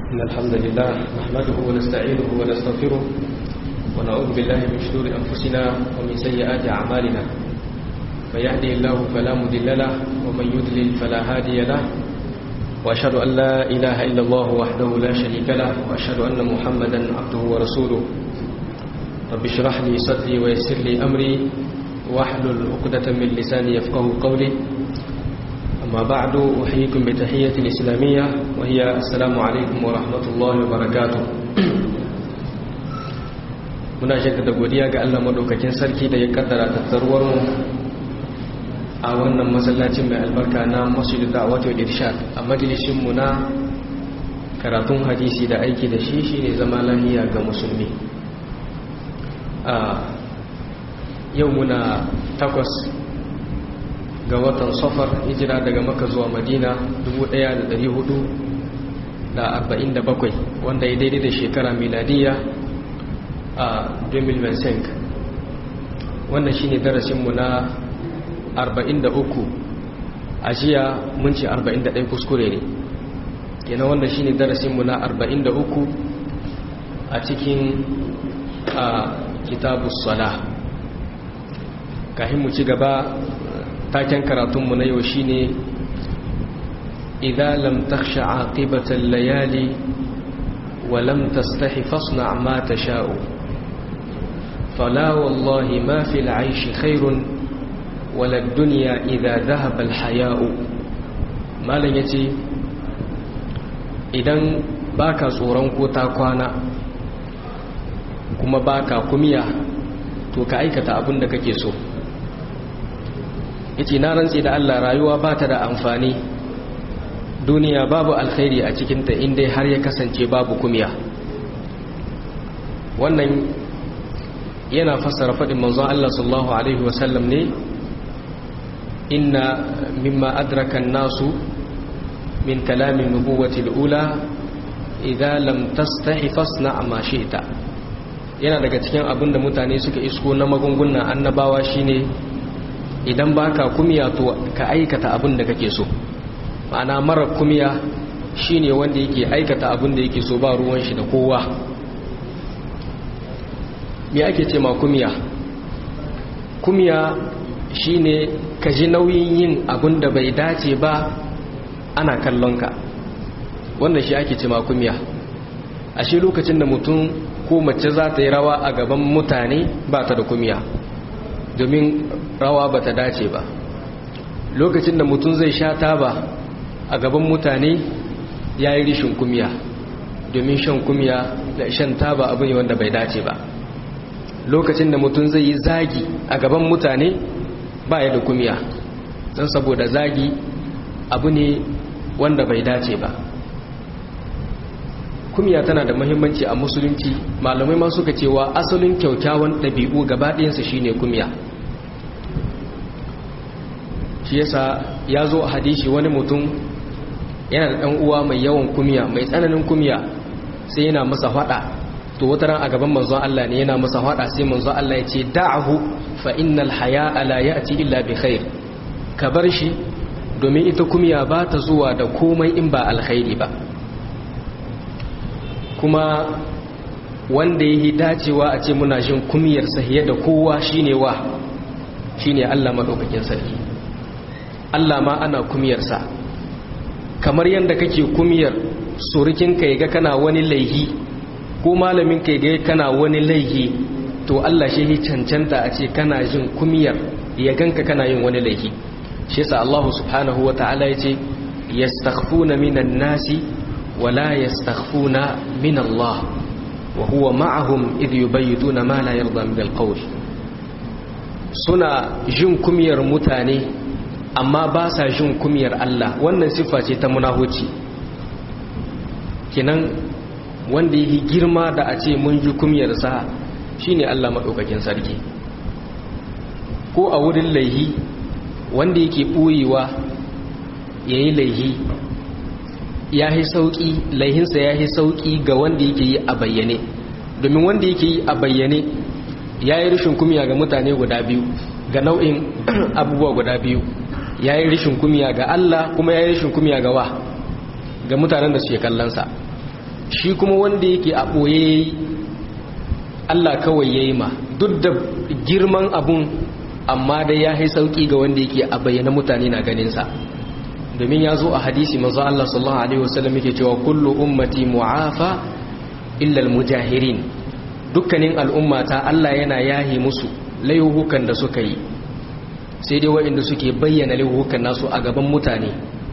إن الحمد لله نحمده ونستعينه ونستغفره ونعوذ بالله من شرور أنفسنا ومن سيئات أعمالنا من يهدي الله فلا مضل له ومن يضلل فلا هادي له وأشهد أن لا إله إلا الله وحده لا شريك له وأشهد أن محمدا عبده ورسوله رب اشرح لي صدري ويسر لي أمري واحلل عقدة من لساني يفقه قولي أما بعد أحييكم بتحية الإسلامية وهي السلام عليكم ورحمة الله وبركاته muna jaddada godiya ga Allah madaukakin sarki da ya kaddara tattaruwar mu a wannan masallacin mai albarka na Masjid Da'wat wal Irshad a majalisin mu na karatun hadisi da aiki da shi shine zama lafiya ga musulmi a yau muna takwas ga watan safar hijira daga maka zuwa madina 1447 wanda ya daidai da shekara miladiya a 2025 wannan shi ne darasinmu na 43 a jiya mun ce 41 kuskure ne yana wannan shi ne darasinmu na 43 a cikin kitabu sala kahin mu ci gaba taken karatunmu na yau shine idza lam takhsha aqibatal layali wa lam tastahi fasna ma tasha'u fala wallahi ma fil 'ayshi khairun wala ad-dunya idza dhahaba al-haya'u malan yace idan baka tsoron ko ta kwana kuma baka kumiya to ka aikata abin da kake so yace na rantsi da Allah rayuwa ba ta da amfani duniya babu alkhairi a cikinta inda har ya kasance babu kumiya wannan yana fassara faɗin manzon Allah sallallahu alaihi wasallam ne inna mimma adraka nasu min kalamin nubuwati al-ula idza lam tastahi fasna ma shi'ta yana daga cikin abin da mutane suka isko na magungunan annabawa shine idan baka kumiya to ka aikata abin da kake so ma'ana mara kumiya shine wanda yake aikata abin da yake so ba ruwan shi da kowa me ake ce ma kumiya kumiya shine ka ji nauyin yin abin da bai dace ba ana kallon ka wannan shi ake ce ma kumiya a shi lokacin da mutum ko mace za ta yi rawa a gaban mutane ba ta da kumiya domin rawa ba ta dace ba lokacin da mutum zai sha taba a gaban mutane ya yi rishin kumiya domin shan kumiya da shan taba abu ne wanda bai dace ba lokacin da mutum zai yi zagi a gaban mutane ba ya da kumiya don saboda zagi abu ne wanda bai dace ba kumiya tana da muhimmanci a musulunci malamai ma suka cewa asalin kyaukyawan ɗabi'u gaba ɗayansa shine kumiya shi yasa ya zo a hadishi wani mutum yana da ɗan uwa mai yawan kumiya mai tsananin kumiya sai yana masa faɗa to wata ran a gaban manzon Allah ne yana masa faɗa sai manzon Allah ya ce da'ahu fa innal haya'a la ya'ti illa bi khair ka bar shi domin ita kumiya ba ta zuwa da komai in ba alkhairi ba kuma wanda yi dacewa a ce muna jin kumiyar sahiya da kowa shine wa shine Allah madaukakin sarki Allah ma ana kumiyarsa kamar yadda kake kumiyar surukin ka ga kana wani laihi ko malamin ka ga kana wani laihi to Allah shi cancanta a ce kana jin kumiyar ya ganka kana yin wani laihi shi yasa Allah subhanahu wataala yace yastakhfuna minan nasi wala yastakhfuna min Allah wa huwa ma'ahum idh yubayyituna ma la yarda min al suna jin kumiyar mutane amma ba sa jin kumiyar Allah wannan siffa ce ta munahuci kinan wanda yi girma da a ce mun ji kumiyarsa shine Allah maɗaukakin sarki ko a wurin laihi wanda yake ɓoyewa ya yi laihi ya yi sauƙi laihinsa ya yi sauƙi ga wanda yake yi a bayyane domin wanda yake yi a bayyane ya yi rashin kumiya ga mutane guda biyu ga nau'in abubuwa guda biyu ya yi rishin kumiya ga Allah kuma ya yi rishin kumiya ga wa ga mutanen da suke kallonsa shi kuma wanda yake a ɓoye Allah kawai ya yi ma duk da girman abun amma dai ya yi sauƙi ga wanda yake a bayyana mutane na ganinsa domin ya zo a hadisi manzo Allah sallallahu alaihi wasallam yake cewa kullu ummati mu'afa illa almujahirin dukkanin al'ummata Allah yana yahi musu laihukan da suka yi sai dai waɗanda suke bayyana laihukan nasu a gaban mutane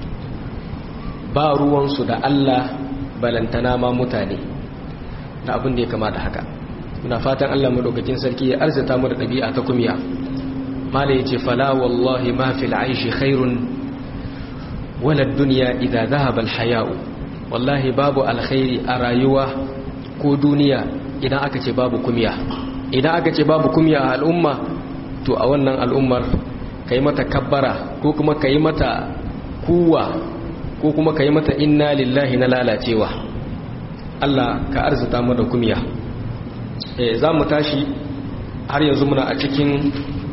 ba ruwansu da Allah balantana ma mutane da abin da ya kama da haka muna fatan Allah madaukakin sarki ya arzita mu da ɗabi'a ta kumiya mala yace fala wallahi ma fil aishi khairun wala dunya idza dhahaba al haya'u wallahi babu alkhairi a rayuwa ko duniya idan aka ce babu kumiya idan aka ce babu kumiya a al'umma to a wannan al'ummar kai mata kabbara ko kuma kai mata kuwa ko kuma kai mata inna lillahi na lalacewa Allah ka arzuta mu da kumiya eh za mu tashi har yanzu muna a cikin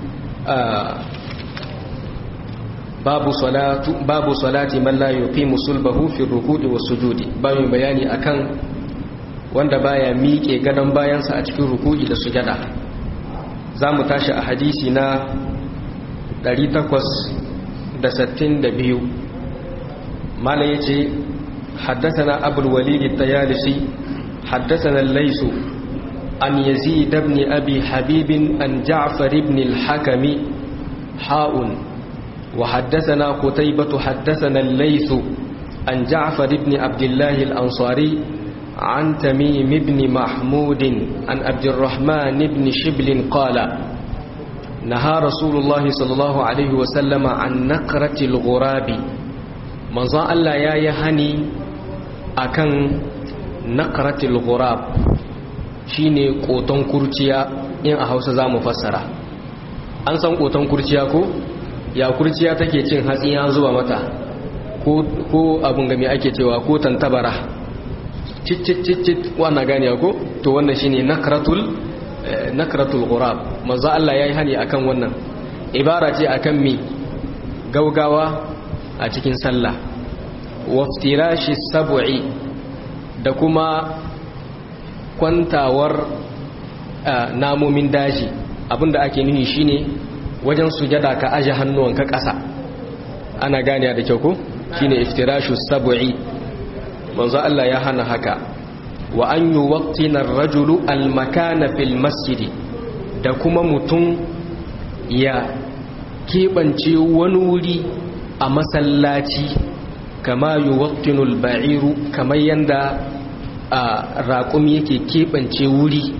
babu salatu babu salati man la yuqimu sulbahu fi ruku'i was sujudi babu bayani akan wanda baya miƙe gadon bayansa a cikin ruku'i da sujada za mu tashi a hadisi na 862 mala ya ce haddasana abul walidi tayalisi haddasana laisu an yazid ibn abi habibin an ja'far ibn al-hakami ha'un wa haddasana qutaybah haddasana al-layth an ja'far ibn abdullah al-ansari عن تميم بن محمود عن عبد الرحمن بن شبل قال نهى رسول الله صلى الله عليه وسلم عن نقرة الغراب manzon Allah ya yi hani akan naqratil ghurab shine koton kurciya in a Hausa zamu fassara an san koton kurciya ko ya kurciya take cin hatsi ya zuba mata ko ko abun game ake cewa ko tantabara cicicicit wannan gane ko to wannan shine nakratul nakratul ghurab manzo Allah yayi hani akan wannan ibara ce akan mi gaugawa a cikin sallah waftirashi sab'i da kuma kwantawar namomin daji abinda ake nuhi shine wajen sujada ka aje hannuwanka ƙasa ana gane da kyau ko shine iftirashu sab'i manzo Allah ya hana haka wa an yuwaqtina ar-rajulu al-makana fil masjid da kuma mutum ya keɓance wani wuri a masallaci kama yuwaqtinu al-ba'iru kamar yanda raƙum yake keɓance wuri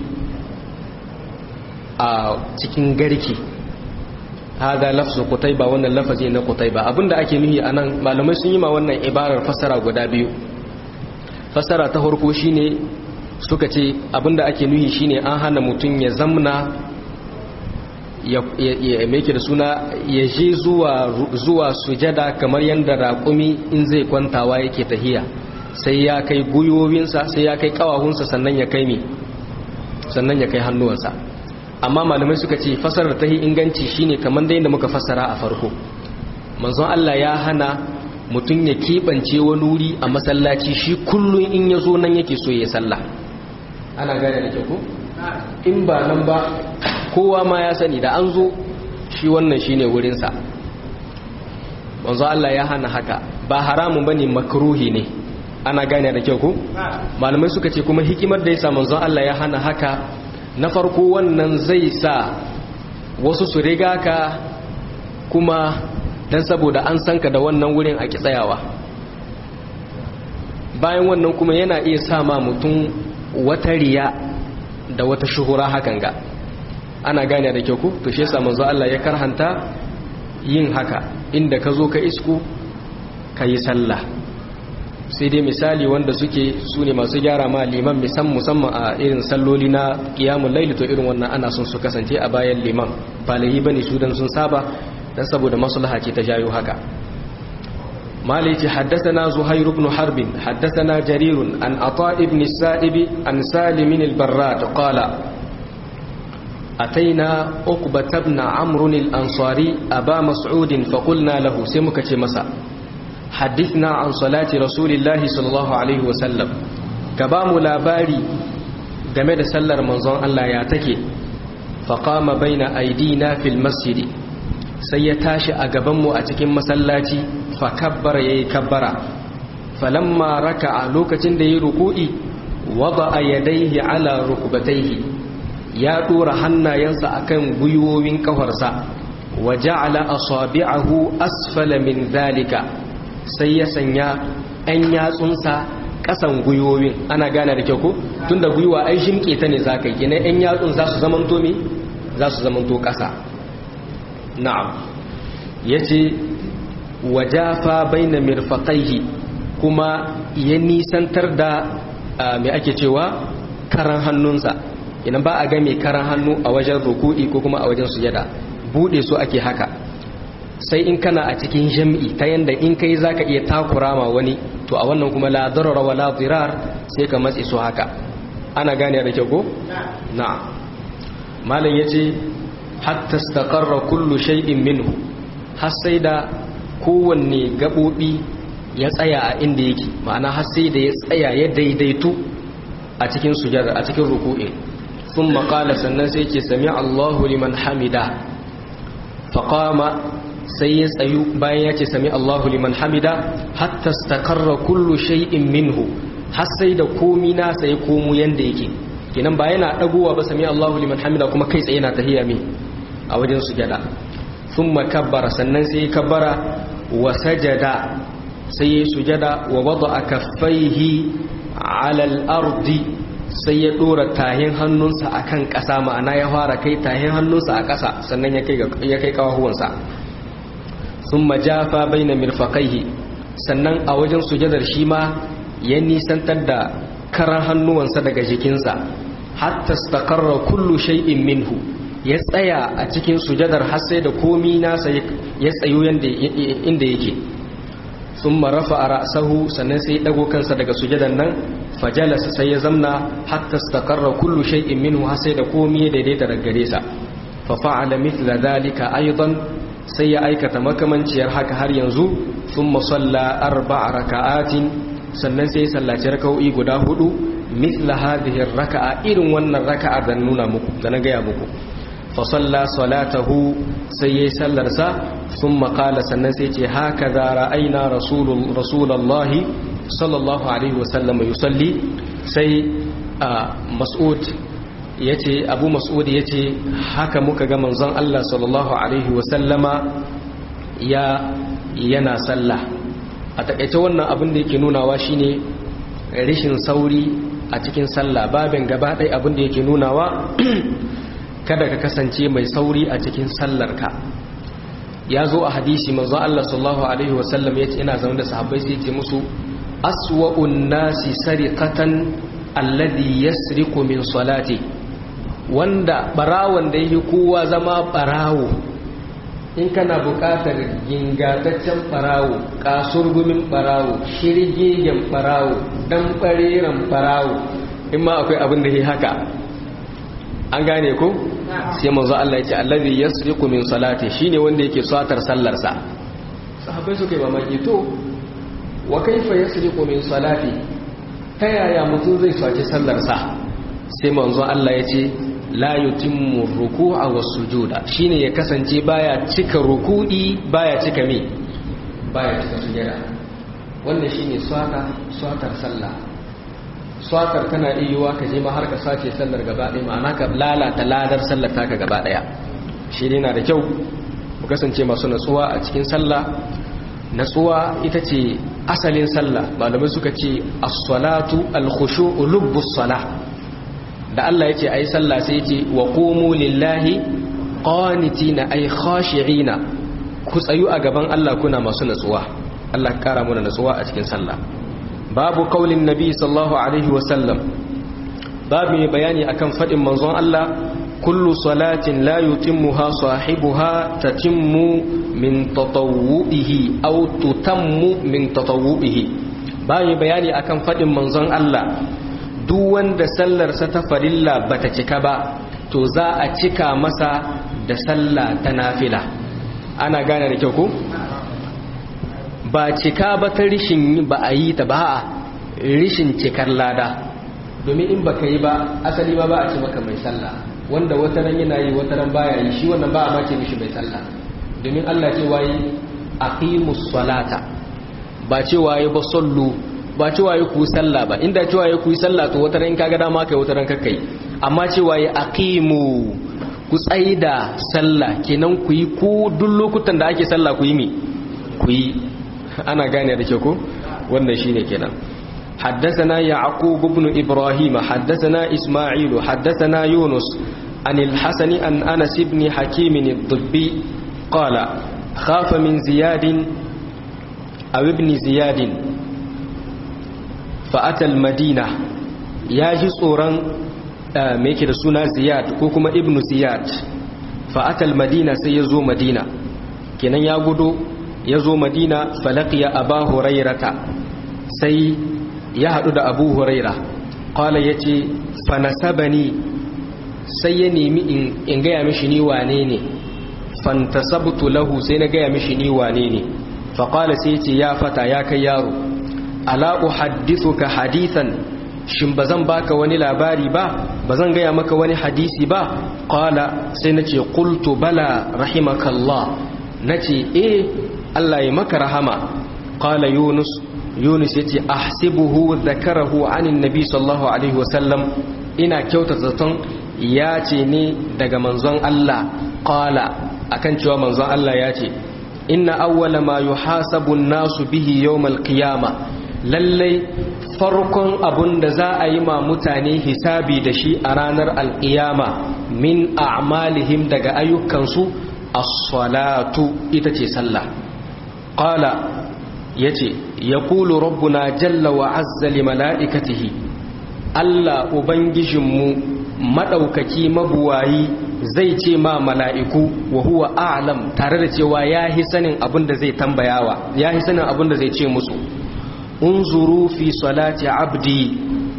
a cikin garke hada lafzu qutayba wannan lafazi na qutayba abinda ake nuhi anan malamai sun yi ma wannan ibarar fasara guda biyu fasara ta farko shine suka ce abinda ake nuhi shine an hana mutum ya zamna ya meke da suna ya je zuwa zuwa sujada kamar yadda raƙumi in zai kwantawa yake tahiya sai ya kai gwiwowinsa sai ya kai kawahunsa sannan ya kai mi sannan ya kai hannuwansa amma malamai suka ce fasarar ta inganci shine kamar da yadda muka fasara a farko manzon Allah ya hana mutum ya keɓance wani wuri a masallaci shi kullum in ya zo nan yake so ya sallah ana gane da ke ko in ba nan ba kowa ma ya sani da an zo shi wannan shi ne wurinsa manzo Allah ya hana haka ba haramun bane makruhi ne ana gane da kyau ko malamai suka ce kuma hikimar da yasa manzo Allah ya hana haka na farko wannan zai sa wasu su riga ka kuma dan saboda an san ka da wannan wurin a tsayawa bayan wannan kuma yana iya sa ma mutum wata riya da wata shuhura hakan ga ana gane da kyau ku to shi yasa manzo Allah ya karhanta yin haka inda ka zo ka isku ka yi sallah sai dai misali wanda suke su ne masu gyara ma liman musamman a irin salloli na kiyamun laili to irin wannan ana son su kasance a bayan liman ba lahi bane su dan sun saba dan saboda maslaha ce ta jayo haka مالك حدثنا زهير بن حرب حدثنا جرير عن عطاء بن السائب عن سالم البراد قال أتينا أقبة بن عمرو الأنصاري أبا مسعود فقلنا له سمك مسا حدثنا عن صلاة رسول الله صلى الله عليه وسلم ka ba mu labari game da sallar manzon Allah ya take faqama baina aidina fil masjid sai ya tashi a gaban mu a cikin masallaci fa kabbara yayi kabbara falamma raka'a lokacin da yayi ruku'i wada'a yadayhi ala rukbatayhi ya dora hannayensa akan gwiwowin kafarsa wa ja'ala asabi'ahu asfala min zalika sai ya sanya ɗan yatsunsa ƙasan gwiwowin ana gane da kyau ko tunda gwiwa ai shimke ta ne zaka yi kenan ɗan yatsun za su zamanto me za su zamanto ƙasa na'am yace wajafa baina mirfaqaihi kuma ya nisantar da me ake cewa karan hannunsa idan ba a ga mai karan hannu a wajen ruku'i ko kuma a wajen sujada bude su ake haka sai in kana a cikin jam'i ta yanda in kai zaka iya takura ma wani to a wannan kuma la darara wa la dirar sai ka matsi su haka ana gane da kyau ko na'am malam yace hatta istaqarra kullu shay'in minhu har sai da kowanne gabobi ya tsaya a inda yake ma'ana har sai da ya tsaya ya daidaitu a cikin sujada a cikin ruku'in ثم قال sannan sai ce sami Allahu liman hamida faqama sai ya tsayu bayan ya ce sami Allahu liman hamida hatta stakarra kullu shay'in minhu har sai da komi na sai komu yanda yake kenan ba yana dagowa ba sami Allahu liman hamida kuma kai tsaye na tahiyya mi a wajen sujada thumma kabbara sannan sai kabbara wa sajada sai ya sujada wa wada'a kaffaihi ala al-ardi sai ya dora tahin hannunsa a kan ƙasa ma'ana ya fara kai tahin hannunsa a ƙasa sannan ya kai kawahuwansa sun majafa bai na mirfaƙaihi sannan a wajen sujadar shi ma ya nisantar da karan hannuwansa daga jikinsa hatta stakarra kullu shay'in minhu ya tsaya a cikin sujadar har sai da komi nasa ya tsayo inda yake sun marafa a ra'asahu sannan sai ɗago kansa daga sujadan nan fajalasa sai ya zamna hatta stakarra kullu shay'in minhu har sai da komai ya daidaita daga gare sa fa fa'ala mithla dhalika aidan sai ya aikata makamanciyar haka har yanzu thumma salla arba'a raka'atin sannan sai ya sallaci raka'o'i guda hudu mithla hadhihi raka'a irin wannan raka'a da nuna muku da na gaya muku fa salla salatahu sai yayi sallar sa thumma qala sannan sai ce haka za ra'ayna rasulul rasulullahi sallallahu alaihi wasallam yusalli sai mas'ud yace abu mas'ud yace haka muka ga manzon Allah sallallahu alaihi wasallama ya yana sallah a takaice wannan abin da yake nunawa shine rishin sauri a cikin sallah babin gaba ɗaya abin da yake nunawa kada ka kasance mai sauri a cikin sallarka ya zo a hadisi manzon Allah sallallahu alaihi wasallam yace ina zaune da sahabbai sai ce musu aswa'un nasi sariqatan alladhi yasriqu min salati wanda barawon da yake kowa zama barawo in kana buƙatar gingataccen barawo kasurgumin barawo shirgegen barawo dan bareren barawo in ma akwai abin da yake haka an gane ko sai manzo Allah ya ce alladhi yasriqu min salati shine wanda yake satar sallarsa sahabbai suka yi mamaki to wa kaifa yasriqu min salati ta yaya mutum zai saci sallarsa sai manzon Allah ya ce la yutimmu ruku'a was sujuda shine ya kasance baya cika ruku'i baya cika me baya cika sujada wannan shine swata swatar sallah swatar kana iya ka je ma har ka sace sallar gaba ɗaya ma'ana ka lalata ladar sallar taka gaba ɗaya shi ne na da kyau mu kasance masu natsuwa a cikin sallah natsuwa ita ce asalin sallah malamai suka ce as-salatu al-khushu'u lubbus salah da Allah yace ayi sallah sai yace wa qumu lillahi qanitina ay khashi'ina ku tsayu a gaban Allah kuna masu natsuwa Allah kara mana natsuwa a cikin sallah babu qaulin nabi sallallahu alaihi wa sallam babu mai bayani akan fadin manzon Allah kullu salatin la yutimmuha sahibuha tatimmu min tatawwu'ihi aw tutammu min tatawwu'ihi bayan bayani akan fadin manzon Allah duk wanda sallarsa ta farilla bata cika ba to za a cika masa da sallah ta nafila ana gane da kyau ko ba cika ba ta rishin ba a yi ta ba rishin cikar lada domin in baka yi ba asali ba ba a ce maka mai sallah wanda wata ran yana yi wata ran baya yi shi wannan ba a mace mishi mai sallah domin Allah ce waye aqimus salata ba ce waye ba sallu ba ce waye ku sallah ba inda ce waye ku yi sallah to wata ran kaga dama kai wata ran kakkai amma ce waye aqimu ku tsaida sallah kenan ku yi ku duk lokutan da ake sallah ku yi mi ku yi ana gane da ke ko wannan shine kenan حدثنا يعقوب بن إبراهيم حدثنا إسماعيل حدثنا يونس عن الحسن عن أنس بن حكيم الضبي قال خاف من زياد أو ابن زياد فأتى المدينة ياجي صورا ميكي رسولنا زياد كوكما ابن زياد فأتى المدينة سيزو مدينة كنا يقول يزو مدينة فلقي أبا هريرة سي ya haɗu da abu huraira ƙwala ya ce fanasabani sai ya nemi in gaya mishi ni wane ne fantasabtu lahu sai na gaya mishi ni wane ne faƙwala sai ce ya fata ya kai yaro ala uhaddithuka hadithan shin ba zan baka wani labari ba ba zan gaya maka wani hadisi ba ƙwala sai na ce ƙultu bala rahimakallah na ce eh Allah ya maka rahama ƙwala yunus yunus ya ce ahsibuhu zakarahu anin nabi sallallahu alaihi wasallam ina kyauta zaton ya ce ne daga manzon Allah qala akan cewa manzon Allah ya ce inna awwala ma yuhasabu nasu bihi yawmal qiyama lallai farkon abun da za a yi ma mutane hisabi da shi a ranar alƙiyama min a'malihim daga ayyukansu as-salatu ita ce sallah qala yace yaqulu rabbuna jalla wa azza li malaikatihi Allah ubangijinmu madaukaki mabuwayi zai ce ma mala'iku wa huwa a'lam tare da cewa yahi sanin abin da zai tambayawa yahi sanin abin da zai ce musu unzuru fi salati abdi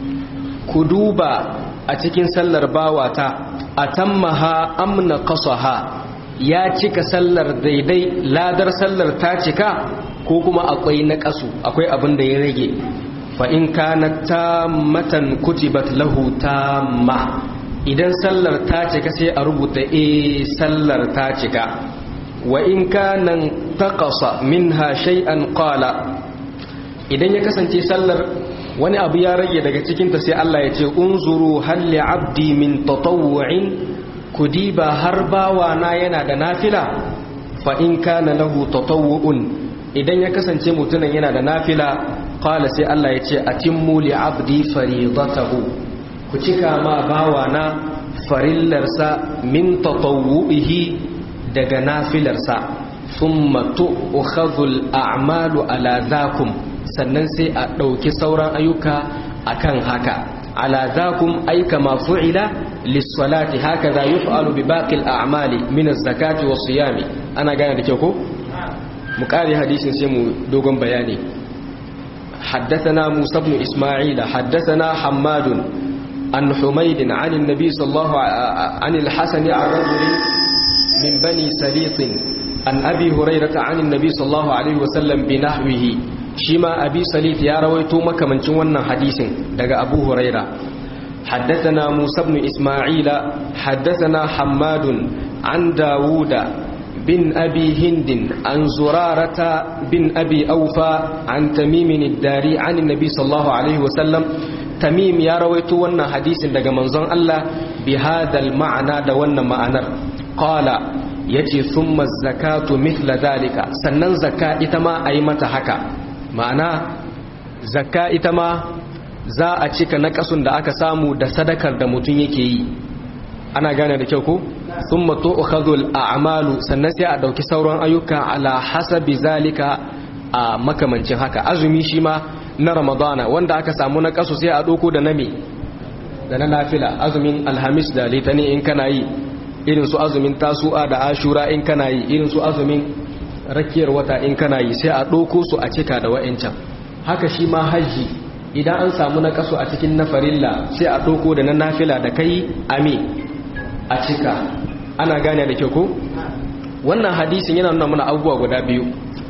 ku duba a cikin sallar bawata atammaha amna qasaha ya cika sallar daidai ladar sallar ta cika ko kuma akwai na ƙasu akwai abin da ya rage fa in kana tammatan kutibat lahu tamma idan sallar ta cika sai a rubuta e sallar ta cika wa in kana taqasa minha shay'an qala idan ya kasance sallar wani abu ya rage daga cikin ta sai Allah ya ce unzuru hal li abdi min tatawwu'in kudiba har bawa na yana da nafila fa in kana lahu tatawwu'un idan ya kasance mutumin yana da nafila qala sai Allah ya ce atimmu li abdi faridatahu ku cika ma bawana farillarsa min tatawwu'ihi daga nafilarsa thumma tu'khadhu al-a'malu ala dhakum sannan sai a dauki sauran ayyuka akan haka ala dhakum ay kama fu'ila lis-salati hakaza yuf'alu bi baqi al-a'mali min az-zakati was-siyami ana gane da kyau ko mu kare hadisin sai mu dogon bayani حدثنا موسى بن إسماعيل حدثنا حماد عن حميد عن النبي صلى الله عن الحسن عن رجل من بني سليط عن أبي هريرة عن النبي صلى الله عليه وسلم بنحوه شما أبي سليط يا رويتو مكة من شوانا حديث دقى أبو هريرة حدثنا موسى بن إسماعيل حدثنا حماد عن داود بن أبي هند عن زرارة بن أبي أوفى عن تميم الداري عن النبي صلى الله عليه وسلم تميم يا رويت ونا حديث daga manzon Allah bi hadal ma'ana da wannan ma'anar qala yace thumma zakatu mithla dalika sannan zakka ita ma ayi mata haka ma'ana zakka ita ma za a cika nakasun da aka samu da sadakar da mutum yake yi ana gane da kyau ko thumma tu'khadhu a'malu sannan sai a dauki sauran ayyuka ala hasabi zalika a makamancin haka azumi shi ma na ramadana wanda aka samu na kasu sai a doko da nami da na nafila azumin alhamis da litani in kana yi irin su azumin tasu'a da ashura in kana yi irin su azumin rakiyar wata in kana yi sai a doko su a cika da wa'ancan haka shi ma haji idan an samu na kasu a cikin na farilla sai a doko da na nafila da kai ami a cika ana gane da kyau ko wannan hadisin yana nuna mana abubuwa guda biyu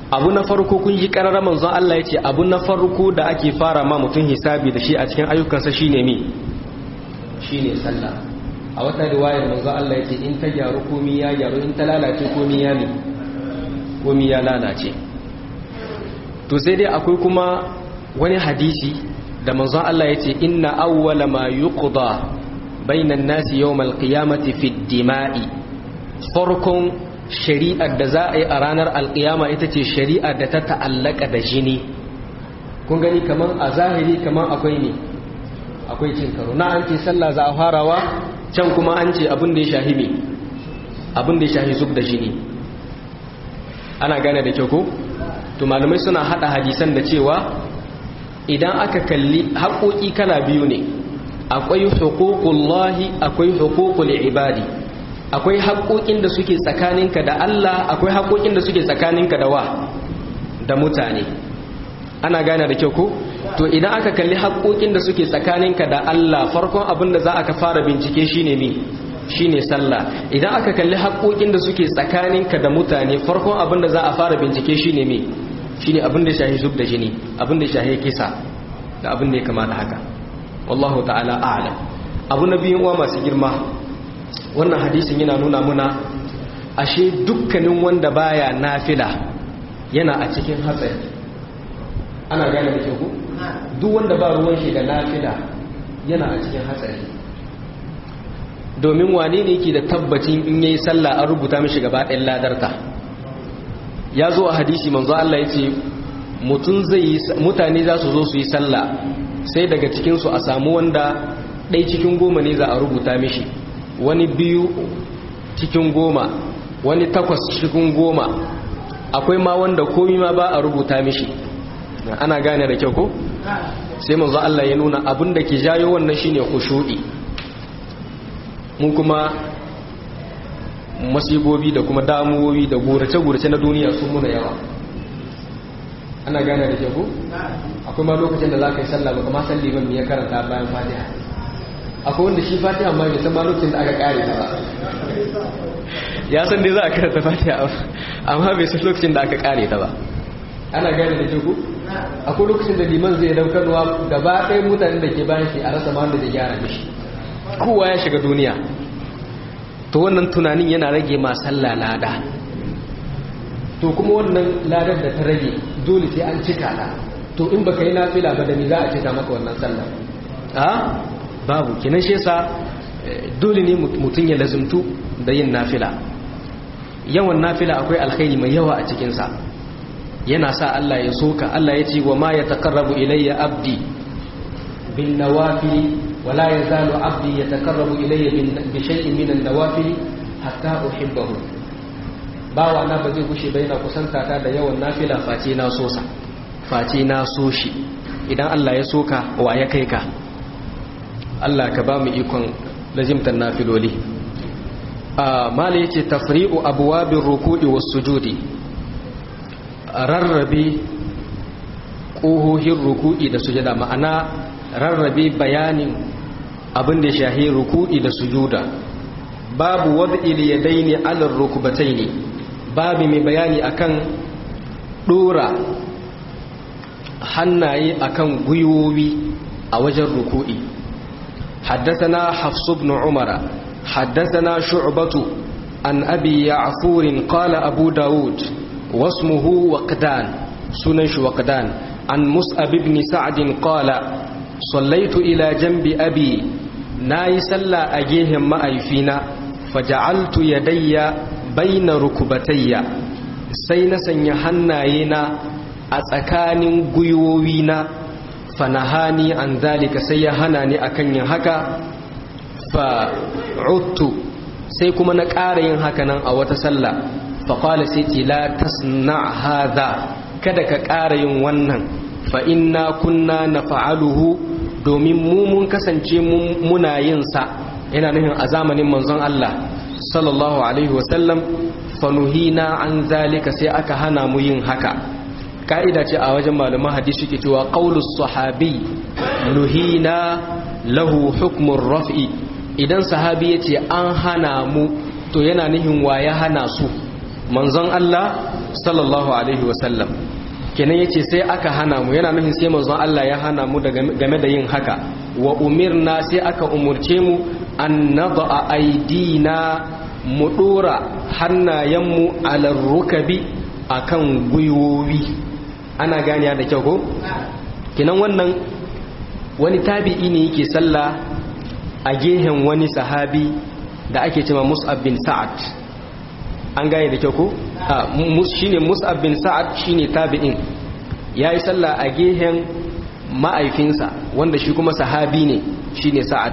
abu na farko kun yi kararra manzon Allah ya ce abu na farko da ake fara ma mutum hisabi da shi a cikin ayyukansa shine mi shine sallah a wata riwayar manzon Allah ya ce in ta gyaru komi ya gyaru in ta lalace komi ya mi komi ya lalace to sai dai akwai kuma wani hadisi da manzon Allah ya ce inna awwala ma yuqda bainan nasi yawmal qiyamati fi dima'i farkon shari'ar da za a yi a ranar alƙiyama ita ce shari'ar da ta ta'allaka da jini kun gani kaman a zahiri kaman akwai ne akwai cin karo na an ce sallah za a farawa can kuma an ce abin da ya shahi me abin da ya shahi zub da jini ana gane da kyau ko to malamai suna hada hadisan da cewa idan aka kalli haƙoƙi kala biyu ne akwai huququllahi akwai huququl ibadi akwai haƙoƙin da suke tsakaninka da Allah akwai haƙoƙin da suke tsakaninka da wa da mutane ana gane da kyau ko to idan aka kalli haƙoƙin da suke tsakaninka da Allah farkon abin da za aka fara bincike shine me shine sallah idan aka kalli haƙoƙin da suke tsakaninka da mutane farkon abin da za a fara bincike shine me shine abin da shahi zub da jini abin da shahi kisa da abin da ya kamata haka wallahu ta'ala a'lam abu na biyun uwa masu girma wannan hadisin yana nuna muna ashe dukkanin wanda baya nafila yana a cikin hatsari ana gane da ku duk wanda ba ruwan shi da nafila yana a cikin hatsari domin wane ne yake da tabbacin in yayi sallah an rubuta mishi gaba ɗayan ladarta ya zo a hadisi manzo Allah ya ce mutane za su zo su yi sallah sai daga cikinsu a samu wanda ɗai cikin goma ne za a rubuta mishi wani biyu cikin goma wani takwas cikin goma akwai ma wanda komi ma ba a rubuta mishi ana gane da kyau ko sai manzo Allah ya nuna abin da ke jayo wannan shine khushu'i mun kuma masibobi da kuma damuwoyi da gurace-gurace na duniya sun muna yawa ana gane da kyau ko akwai ma lokacin da za ka yi sallah ba kuma salli ban ya karanta bayan fatiha akwai wanda shi fatiha ma bai san ma lokacin da aka kare ta ba ya san dai za a karanta fatiha amma bai san lokacin da aka kare ta ba ana gane da kyau ko akwai lokacin da liman zai daukarwa gaba ɗaya mutanen da ke bayan shi a rasa ma wanda zai gyara mishi kowa ya shiga duniya to wannan tunanin yana rage ma sallah lada to kuma wannan ladar da ta rage dole sai an cika ta to in baka yi nafila ba da ni za a cika maka wannan sallah a babu kinan shi yasa dole ne mutum ya lazumtu da yin nafila yawan nafila akwai alkhairi mai yawa a cikin sa yana sa Allah ya soka Allah ya ce wa ma yataqarrabu ilayya abdi bin nawafili ولا يزال عبدي يتقرب إلي بشيء من النوافل حتى أحبه bawa na ba zai gushe ba yana kusanta ta da yawan nafila face na sosa face na so shi idan Allah ya soka wa ya kai ka Allah ka ba mu ikon lazimtar nafiloli a mala yace tafri'u abwabir ruku'i was sujudi rarrabe ƙohohin ruku'i da sujada ma'ana rarrabe bayanin abin da shahi ruku'i da sujuda babu wad'il yadaini 'ala rukbataini babu mai bayani akan dora hannaye akan gwiwowi a wajen ruku'i حدثنا حفص بن عمر حدثنا شعبة عن أبي يعفور قال أبو داود واسمه وقدان سنش وقدان عن مصأب بن سعد قال صليت إلى جنب أبي ناي سلى أجيهم ما أيفينا فجعلت يدي بين ركبتي سين سنيحناينا أتكان قيووينا فنهاني عن ذلك سيهناني أكن هكا فعدت سيكما نكارين هكذا أو تسلى فقال سيتي لا تصنع هذا kada ka ƙara yin wannan fa inna kunna na fa'aluhu domin mu mun kasance muna yin sa yana nufin a zamanin manzon Allah sallallahu alaihi wasallam fanuhina an zalika sai aka hana mu yin haka ka'ida ce a wajen malaman hadisi ke cewa qaulus sahabi nuhina lahu hukmun raf'i idan sahabi yace an hana mu to yana nufin wa ya hana su manzon Allah sallallahu alaihi wasallam kenan yace sai aka hana mu yana nufin sai manzon Allah ya hana mu game da yin haka wa umirna sai aka umurce mu an nada aidina mu dora hannayenmu ala rukabi akan gwiwowi ana ganiya da kyau ko kenan wannan wani tabi'i ne yake sallah a gehen wani sahabi da ake cewa Mus'ab bin Sa'ad an gane da kyau ko shine Mus'ab bin Sa'ad shine tabi'in yayi sallah a gehen ma'aifinsa wanda shi kuma sahabi ne shine Sa'ad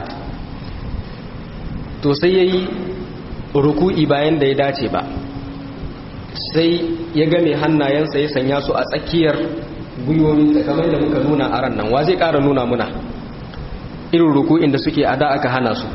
to sai yayi ruku'i bayan da ya dace ba sai ya game hannayensa ya sanya su a tsakiyar gwiwoyin kamar da muka nuna a ran nan wa zai ƙara nuna muna irin ruku'in da suke a da aka hana su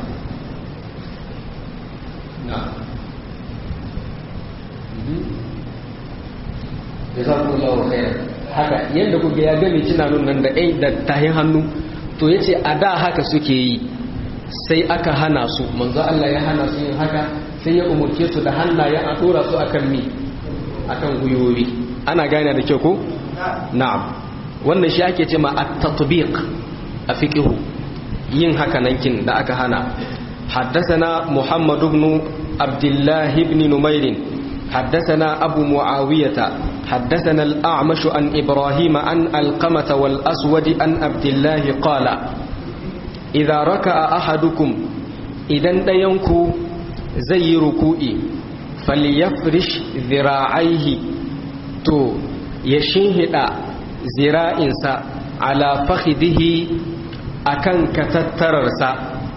haka yadda kuka ya game cinanun nan da ɗai da tahin hannu to ya ce a da haka suke yi sai aka hana su manzo Allah ya hana su yin haka sai ya umurce su da hannaye a ɗora su akan mi akan gwiwowi ana gane da kyau ko na'am wannan shi ake ce ma at-tatbiq a fiqhu yin haka nankin da aka hana حدثنا محمد بن عبد الله بن نمير حدثنا أبو معاوية حدثنا الأعمش عن إبراهيم عن القمة والأسود عن عبد الله قال إذا ركع أحدكم إذا ينكو زي ركوئي فليفرش ذراعيه تو يشهد ذراعنسا على فخذه أكن كتتررسا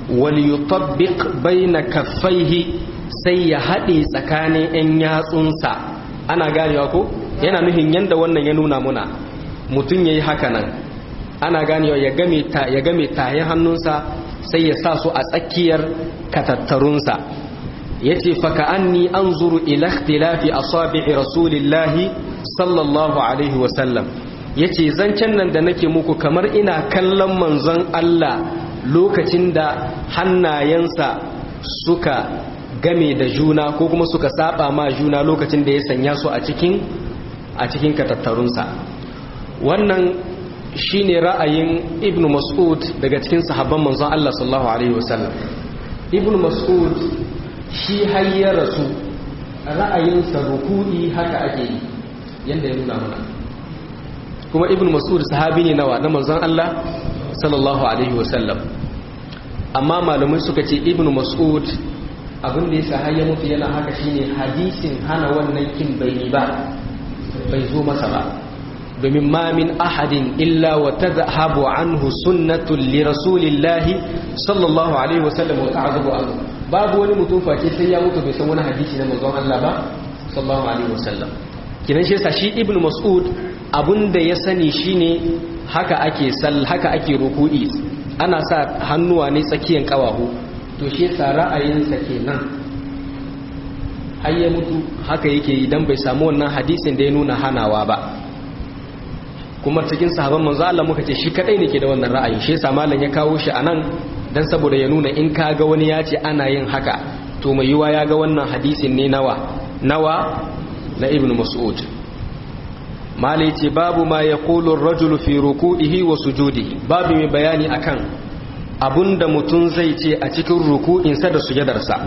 وليطبق بين كفيه sai ya haɗe tsakanin 'yan yatsunsa ana ganewa ko yana nuhin yadda wannan ya nuna muna mutum ya yi haka nan ana ganewa ya game taye hannunsa sai ya sa su a tsakiyar katattarunsa ya ce faka an ni an zuru ilaktilafi a sabi'i rasulillahi sallallahu alaihi wasallam ya ce zancen nan da nake muku kamar ina kallon manzon Allah lokacin da hannayensa suka game da juna ko kuma suka saba ma juna lokacin da ya sanya su a cikin a cikin katattarunsa wannan shine ra'ayin ibnu mas'ud daga cikin sahabban manzon Allah sallallahu alaihi wasallam ibnu mas'ud shi hayya rasu ra'ayinsa ruku'i haka ake yi yanda ya nuna mana kuma ibnu mas'ud sahabi ne nawa na manzon Allah sallallahu alaihi wasallam amma malamai suka ce ibnu mas'ud abin da yasa har ya mutu yana haka shine hadisin hana wannan kin bai yi ba bai zo masa ba domin ma min ahadin illa wa tadhhabu anhu sunnatun li rasulillahi sallallahu alaihi wasallam wa ta'azabu anhu babu wani mutum face sai ya mutu bai san wani hadisi na manzon Allah ba sallallahu alaihi wasallam kinan shi yasa shi ibnu mas'ud abinda ya sani shine haka ake sal haka ake ruku'i ana sa hannuwa ne tsakiyan kawahu to shi yasa ra'ayinsa kenan har ya mutu haka yake idan bai samu wannan hadisin da ya nuna hanawa ba kuma cikin sahaban manzo Allah muka ce shi kadai ne ke da wannan ra'ayi shi yasa malam ya kawo shi anan dan saboda ya nuna in ka ga wani ya ce ana yin haka to mai yiwa ya ga wannan hadisin ne nawa nawa na ibnu mas'ud malai ce babu ma yaqulu ar-rajulu fi ruku'ihi wa sujudihi babu mai bayani akan abunda mutum zai ce a cikin ruku'insa da sujadarsa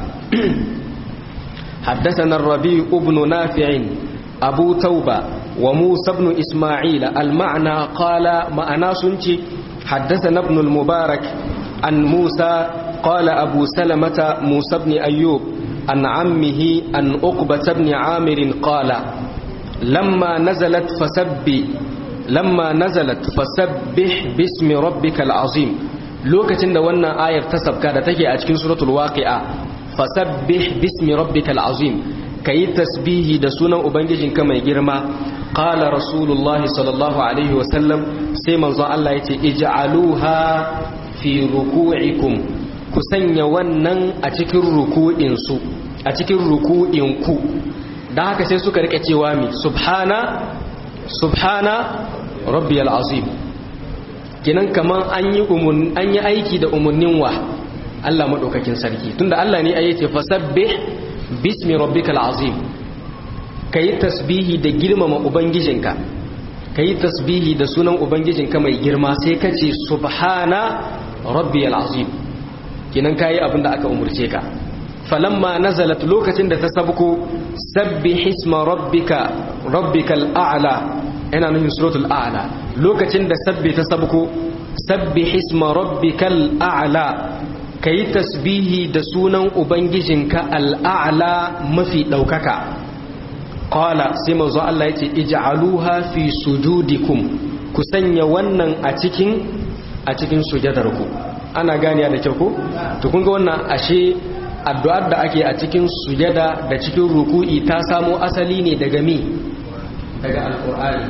حدثنا الربيع بن نافع أبو توبة وموسى بن إسماعيل المعنى قال معنا سنتي حدثنا ابن المبارك عن موسى قال أبو سلمة موسى بن أيوب عن عمه عن أقبة بن عامر قال لما نزلت فسبي لما نزلت فسبح باسم ربك العظيم lokacin da wannan ayar ta sabka da take a cikin suratul waqi'a fasabbih bismi rabbikal azim kayi tasbihi da sunan ubangijinka mai girma qala rasulullahi sallallahu alaihi wasallam sai manzo Allah yace ij'aluha fi ruku'ikum ku sanya wannan a cikin ruku'in su a cikin ruku'in ku dan haka sai suka rike cewa mi subhana subhana rabbiyal azim kinan kaman an yi an yi aiki da umunnin wa Allah madaukakin sarki tunda Allah ne ayace fasabbih bismi rabbikal azim kai tasbihi da girmama ubangijinka kai tasbihi da sunan ubangijinka mai girma sai ka ce subhana rabbiyal azim kinan kayi abin da aka umurce ka falamma nazalat lokacin da ta sabko sabbih isma rabbika rabbikal a'la ina nufin suratul a'la lokacin da sabbi ta sabko sabbih isma rabbikal a'la kai tasbihi da sunan ubangijinka al'a'la mafi daukaka qala sai manzo Allah yace ij'aluha fi sujudikum ku sanya wannan a cikin a cikin sujadarku ana ganiya da kyau ko to kun ga wannan ashe addu'ar da ake a cikin sujada da cikin ruku'i ta samo asali ne daga mi daga alqur'ani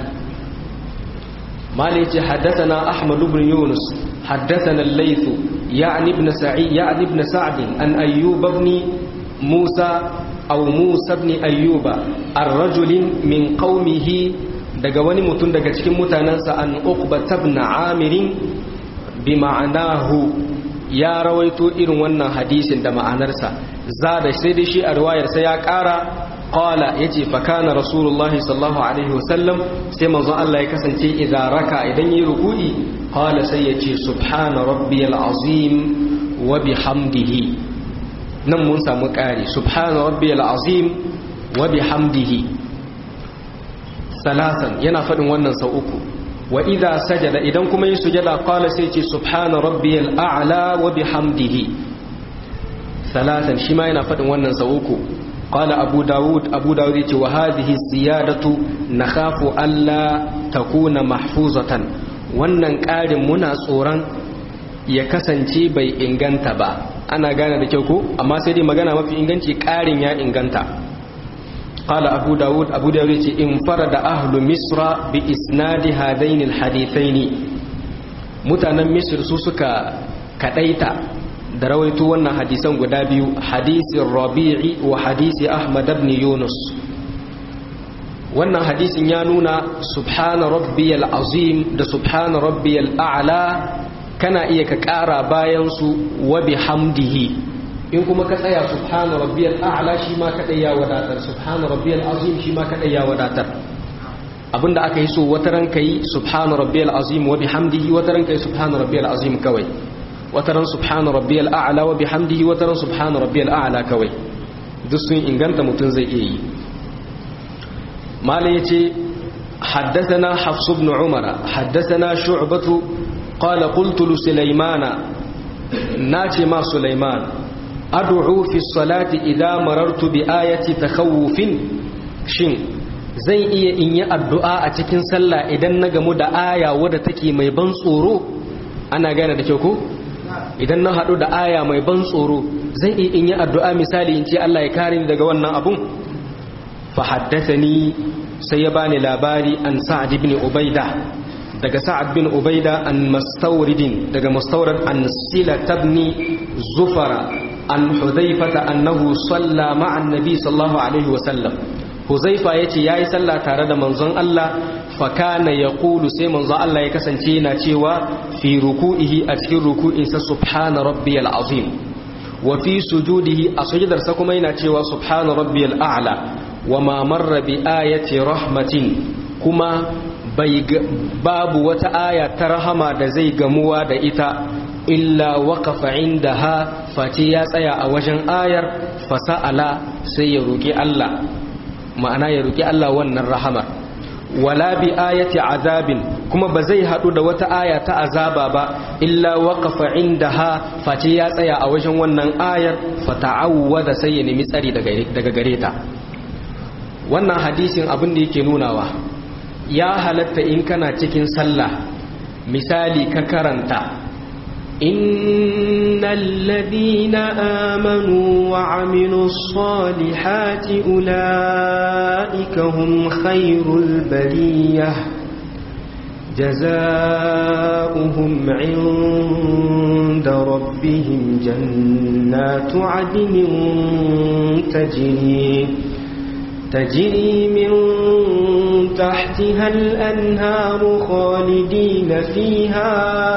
mali ce haddathana ahmad ibn yunus haddathana al-layth ya'ni ibn sa'id ya'ni ibn sa'd an ayyub ibn musa aw musa ibn ayyuba ar-rajul min qaumihi daga wani mutum daga cikin mutanansa an uqba ibn amir bi ma'anahu ya rawaito irin wannan hadisin da ma'anarsa za da sai dai shi a riwayarsa ya ƙara qala yace fa kana rasulullah sallallahu alaihi wasallam sai manzon Allah ya kasance idan raka idan yi ruku'i qala sai yace subhana rabbiyal azim wa bihamdihi nan mun samu ƙari subhana rabbiyal azim wa bihamdihi salasan yana faɗin wannan sau uku wa idha sajada idan kuma yi sujada qala sai ce subhana rabbiyal a'la wa bihamdihi salatan shi ma yana fadin wannan sau uku qala abu daud abu daud yace wa hadhihi ziyadatu nakhafu alla takuna mahfuzatan wannan ƙarin muna tsoron ya kasance bai inganta ba ana gane da kyau ko amma sai dai magana mafi inganci ƙarin ya inganta قال أبو داود أبو داود انفرد أهل مصر بإسناد هذين الحديثين متانا مصر سوسك كديتا درويت وانا حديثا قدابيو حديث الربيع وحديث أحمد بن يونس وانا حديث يانونا سبحان ربي العظيم ده سبحان ربي الأعلى كان إيك كارا باينسو وبحمده in kuma ka tsaya subhana rabbiyal a'la shi ma kadai ya wadatar subhana rabbiyal azim shi ma kadai ya wadatar abinda aka yi so wata ran kai subhana rabbiyal azim wa bihamdihi wata ran kai subhana rabbiyal azim kawai wata ran subhana rabbiyal a'la wa bihamdihi wata ran subhana rabbiyal a'la kawai duk sun inganta mutun zai iya yi malai yace حدثنا حفص بن عمر حدثنا شعبة قال قلت لسليمان ناتي ما سليمان ad'u fi salati idza marartu bi ayati takhawufin shin zai iya in yi addu'a a cikin sallah idan na gamu da aya wadda take mai ban tsoro ana gane da kyau ko idan na hadu da aya mai ban tsoro zai iya in yi addu'a misali in ce Allah ya kare ni daga wannan abun fa haddathani sai ya bani labari an sa'ad ibn ubaida daga sa'ad bin ubaida an mastawridin daga mastawrad an sila tabni zufara an huzaifata annahu salla ma'an nabi sallallahu alaihi wasallam huzaifa yace yayi sallah tare da manzon Allah fa kana yaqulu sai manzon Allah ya kasance yana cewa fi ruku'ihi a cikin ruku'insa subhana rabbiyal azim wa fi sujudihi a sujudarsa kuma yana cewa subhana rabbiyal a'la wa ma marra bi ayati rahmatin kuma bai babu wata aya ta rahama da zai gamuwa da ita illa waqafa indaha face ya tsaya a wajen ayar fasa'ala sai ya roki Allah ma'ana ya roki Allah wannan rahamar wala bi ayati azabin kuma ba zai hadu da wata aya ta azaba ba illa waqafa indaha face ya tsaya a wajen wannan ayar fata'awwada sai ya nemi tsari daga gare ta wannan hadisin abin da yake nunawa ya halatta in kana cikin sallah misali ka karanta إن الذين آمنوا وعملوا الصالحات أولئك هم خير البرية جزاؤهم عند ربهم جنات عدن تجري تجري من تحتها الأنهار خالدين فيها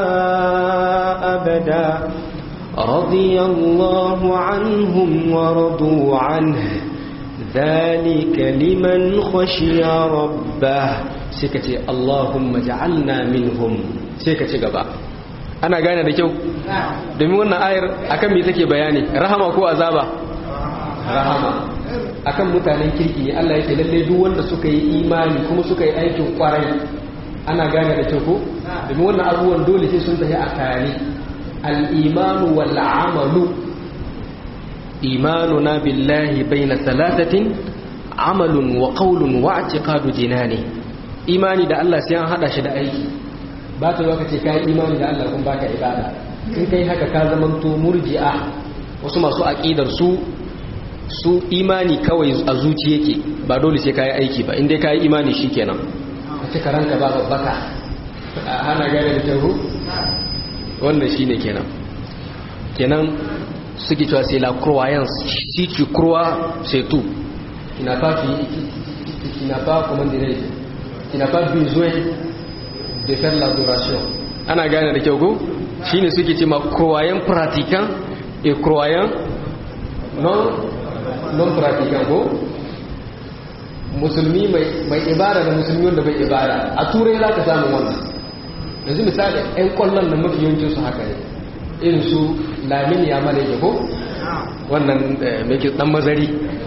أبدا رضي الله عنهم ورضوا عنه ذلك لمن خشي ربه سكتي اللهم جعلنا منهم سكتي gaba ana gane da kyau domin wannan ayar akan me take bayani rahama ko azaba rahama akan mutanen kirki ne Allah yake lalle duk wanda suka yi imani kuma suka yi aikin kwarai ana gane da kyau ko domin wannan abubuwan dole sai sun tafi a tare al-imanu wal amalu imanuna billahi bayna thalathatin amalun wa qawlun wa i'tiqadu jinani imani da Allah sai an hada shi da aiki ba ta zo ka ce kai imani da Allah kun baka ibada in kai haka ka zamanto murji'a wasu masu aqidar su su imani kawai a zuci yake ba dole sai kai aiki ba indai kai imani shikenan a cika ranka ba babbaka hana gane da tahu wannan shine kenan kenan suke cewa c'est la croyance si tu crois c'est tout tu n'as pas tu n'as pas comment dirais tu n'as pas besoin de faire l'adoration ana gane da kyau ko shine suke cewa croyant pratiquant et croyant non non pratiquant ko musulmi mai ibada da musulmi wanda bai ibada a turai za ka samu wannan yanzu misali 'yan kwallon da mafi yawancin su haka ne irin su lamini ya mala yake ko wannan mai dan mazari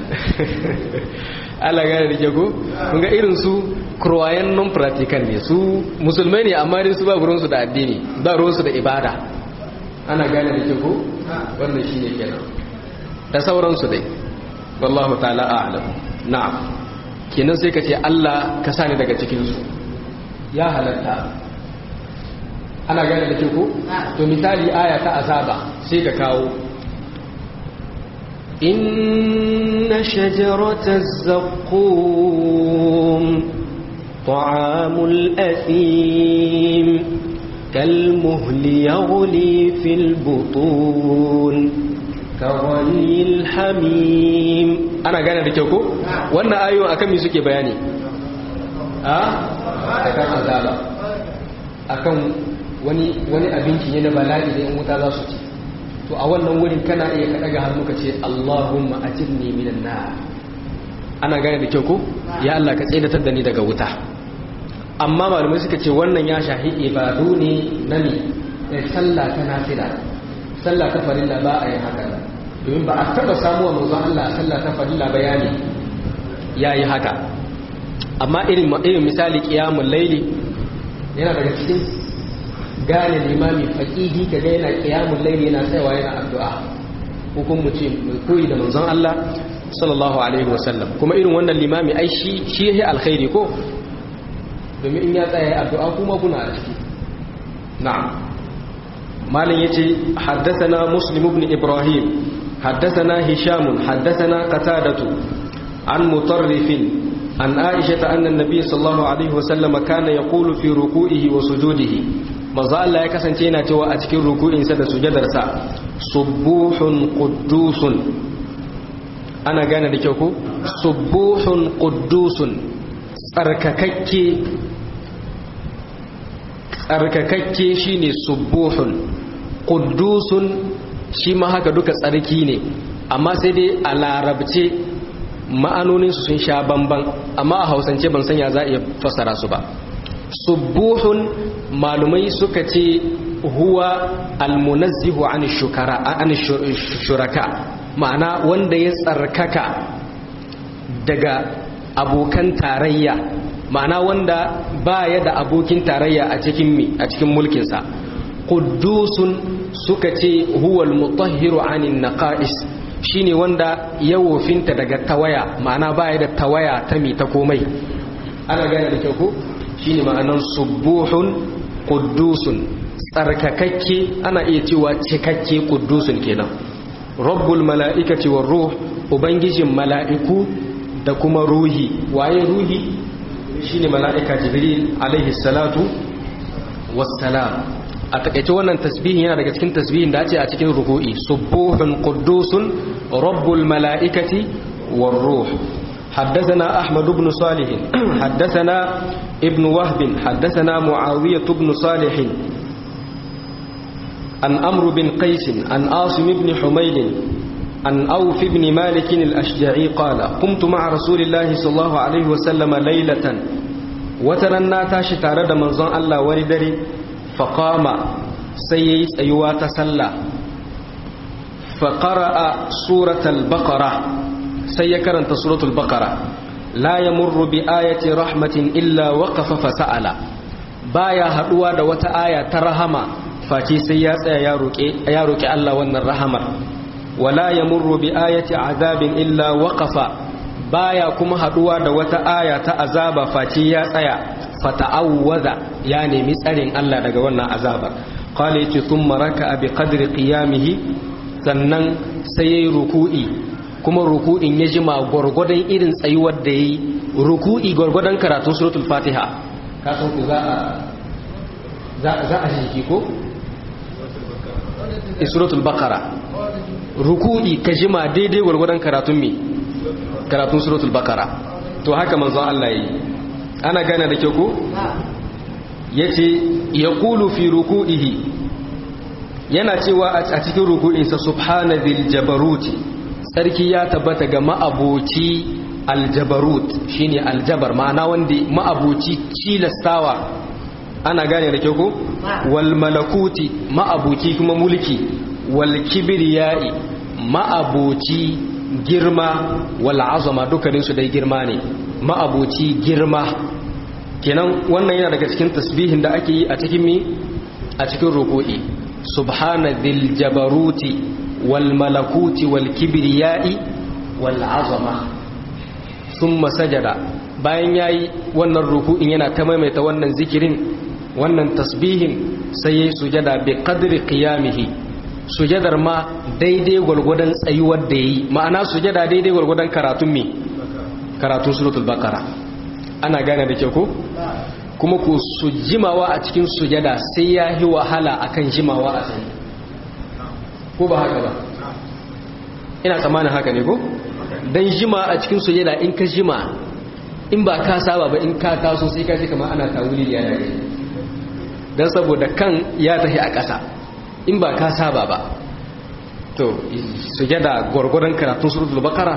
Allah gane da ko kun ga irin su croyan non practical ne su musulmai ne amma dai su ba ruwan su da addini ba ruwan su da ibada ana gane da ko wannan shine kenan da sauran su dai wallahu ta'ala a'lam na'am kenan sai ka ce Allah ka sani daga cikin su ya halatta ana gane da ko to misali aya ta azaba sai ka kawo inna shajarataz zaqqum ta'amul athim كالمهل يغلي في البطون كغلي الحميم أنا قانا دكيوكو وانا آيو أكمي سكي بياني آه أكام عذابا أكام wani wani abinci ne na bala'i da yan wuta za su ci to a wannan wurin kana iya ka daga hannu ka ce Allahumma ajirni minan nar ana gane da kyau ko ya Allah ka tsaidatar da ni daga wuta amma malamai suka ce wannan ya shahi ibadu ne na ne sallah ta nafila sallah ta farilla ba a yi haka domin ba a taba samuwa manzon Allah sallah ta farilla bayani yayi haka amma irin irin misali qiyamul laili yana daga cikin gane limami faƙihi ka ga yana ƙiyamun laili yana tsayawa yana addu'a hukun mu ce mai koyi da manzon Allah sallallahu alaihi wasallam kuma irin wannan limami ai shi shi yake alkhairi ko domin in ya tsaya addu'a kuma kuna a ciki na'am malin yace haddathana muslim ibn ibrahim haddathana hisham haddathana qatadatu an mutarrifin an aisha anna an-nabiy sallallahu alaihi wasallam kana yaqulu fi ruku'ihi wa sujudihi manzo Allah ya kasance yana cewa a cikin ruku'insa da sujadarsa subuhun quddusun ana gane da kyau ko subuhun quddusun tsarkakakke tsarkakakke shine subuhun quddusun shi ma haka duka tsarki ne amma sai dai a larabce ma'anoninsu sun sha bamban amma a hausance ban sanya za a iya fassara su ba subuhun malumai suka ce huwa almunazzihu an shukara an shuraka ma'ana wanda ya tsarkaka daga abokan tarayya ma'ana wanda baya da abokin tarayya a cikin mi a cikin mulkinsa quddusun suka ce huwa almutahhiru anin naqais shine wanda ya wofinta daga tawaya ma'ana baya da tawaya ta mi ta komai ana gane da kyau ko shine ma'anan subuhun quddusun tsarkakakke ana iya cewa cikakke quddusun kenan rabbul mala'ikati war ruh ubangijin mala'iku da kuma ruhi waye ruhi shine mala'ika jibril alaihi salatu wassalam a takaice wannan tasbihin yana daga cikin tasbihin da ake a cikin ruku'i subuhun quddusun rabbul mala'ikati war ruh حدثنا أحمد بن صالح حدثنا ابن وهب حدثنا معاوية بن صالح عن أمر بن قيس عن عاصم بن حميد عن أوف بن مالك الأشجعي قال قمت مع رسول الله صلى الله عليه وسلم ليلة وترنا تاشي تارد منظر الله وردري فقام سيئت أيوة تسلى فقرأ سورة البقرة سيكرنت سورة البقرة لا يمر بآية رحمة إلا وقف فسأل بايا هدوا دوات آية ترحمة فاتي سيئت يا روكي الله ون الرحمة wala ya murru bi ayati azabin illa waqafa baya kuma haduwa da wata aya ta azaba face ya tsaya fata'awwaza ya nemi tsarin Allah daga wannan azabar qala yace thumma raka'a bi qadri qiyamihi sannan sai yayi ruku'i kuma ruku'in ya jima gurgudan irin tsayuwar da yayi ruku'i gurgudan karatun suratul fatiha ka san ku za a za za a shi ko suratul baqara ruku'i ka jima daidai gwargwadon karatun mi karatun suratul bakara to haka manzo Allah yi ana gane da kyau ko yace yaqulu fi ruku'ihi yana cewa a cikin ruku'insa subhana dhil jabaruti sarki ya tabbata ga ma'aboci aljabarut shine aljabar ma'ana wanda ma'aboci cilastawa ana gane da kyau ko wal malakuti ma'aboci kuma mulki wal kibriyai ma'aboci girma wal azama dukkaninsu dai girma ne ma'aboci girma kenan wannan yana daga cikin tasbihin da ake yi a cikin mi a cikin ruku'i subhana dhil jabaruti wal malakuti wal kibriyai wal azama thumma sajada bayan yayi wannan ruku'in yana ta maimaita wannan zikirin wannan tasbihin sai yayi sujada bi qadri qiyamihi sujadar ma daidai gwargwadon tsayuwar da yi ma'ana sujada daidai gwargwadon karatun me karatun suratul baqara ana gane da kyau ko kuma ku su jimawa a cikin sujada sai ya yi wahala akan jimawa a tsaye ko ba haka ba ina tsammanin haka ne ko dan jima a cikin sujada in ka jima in ba ka saba ba in ka taso sai ka ji kamar ana tawuli ya dare dan saboda kan ya tafi a ƙasa in ba ka saba ba to sujada gwargwadon karatun suratul baqara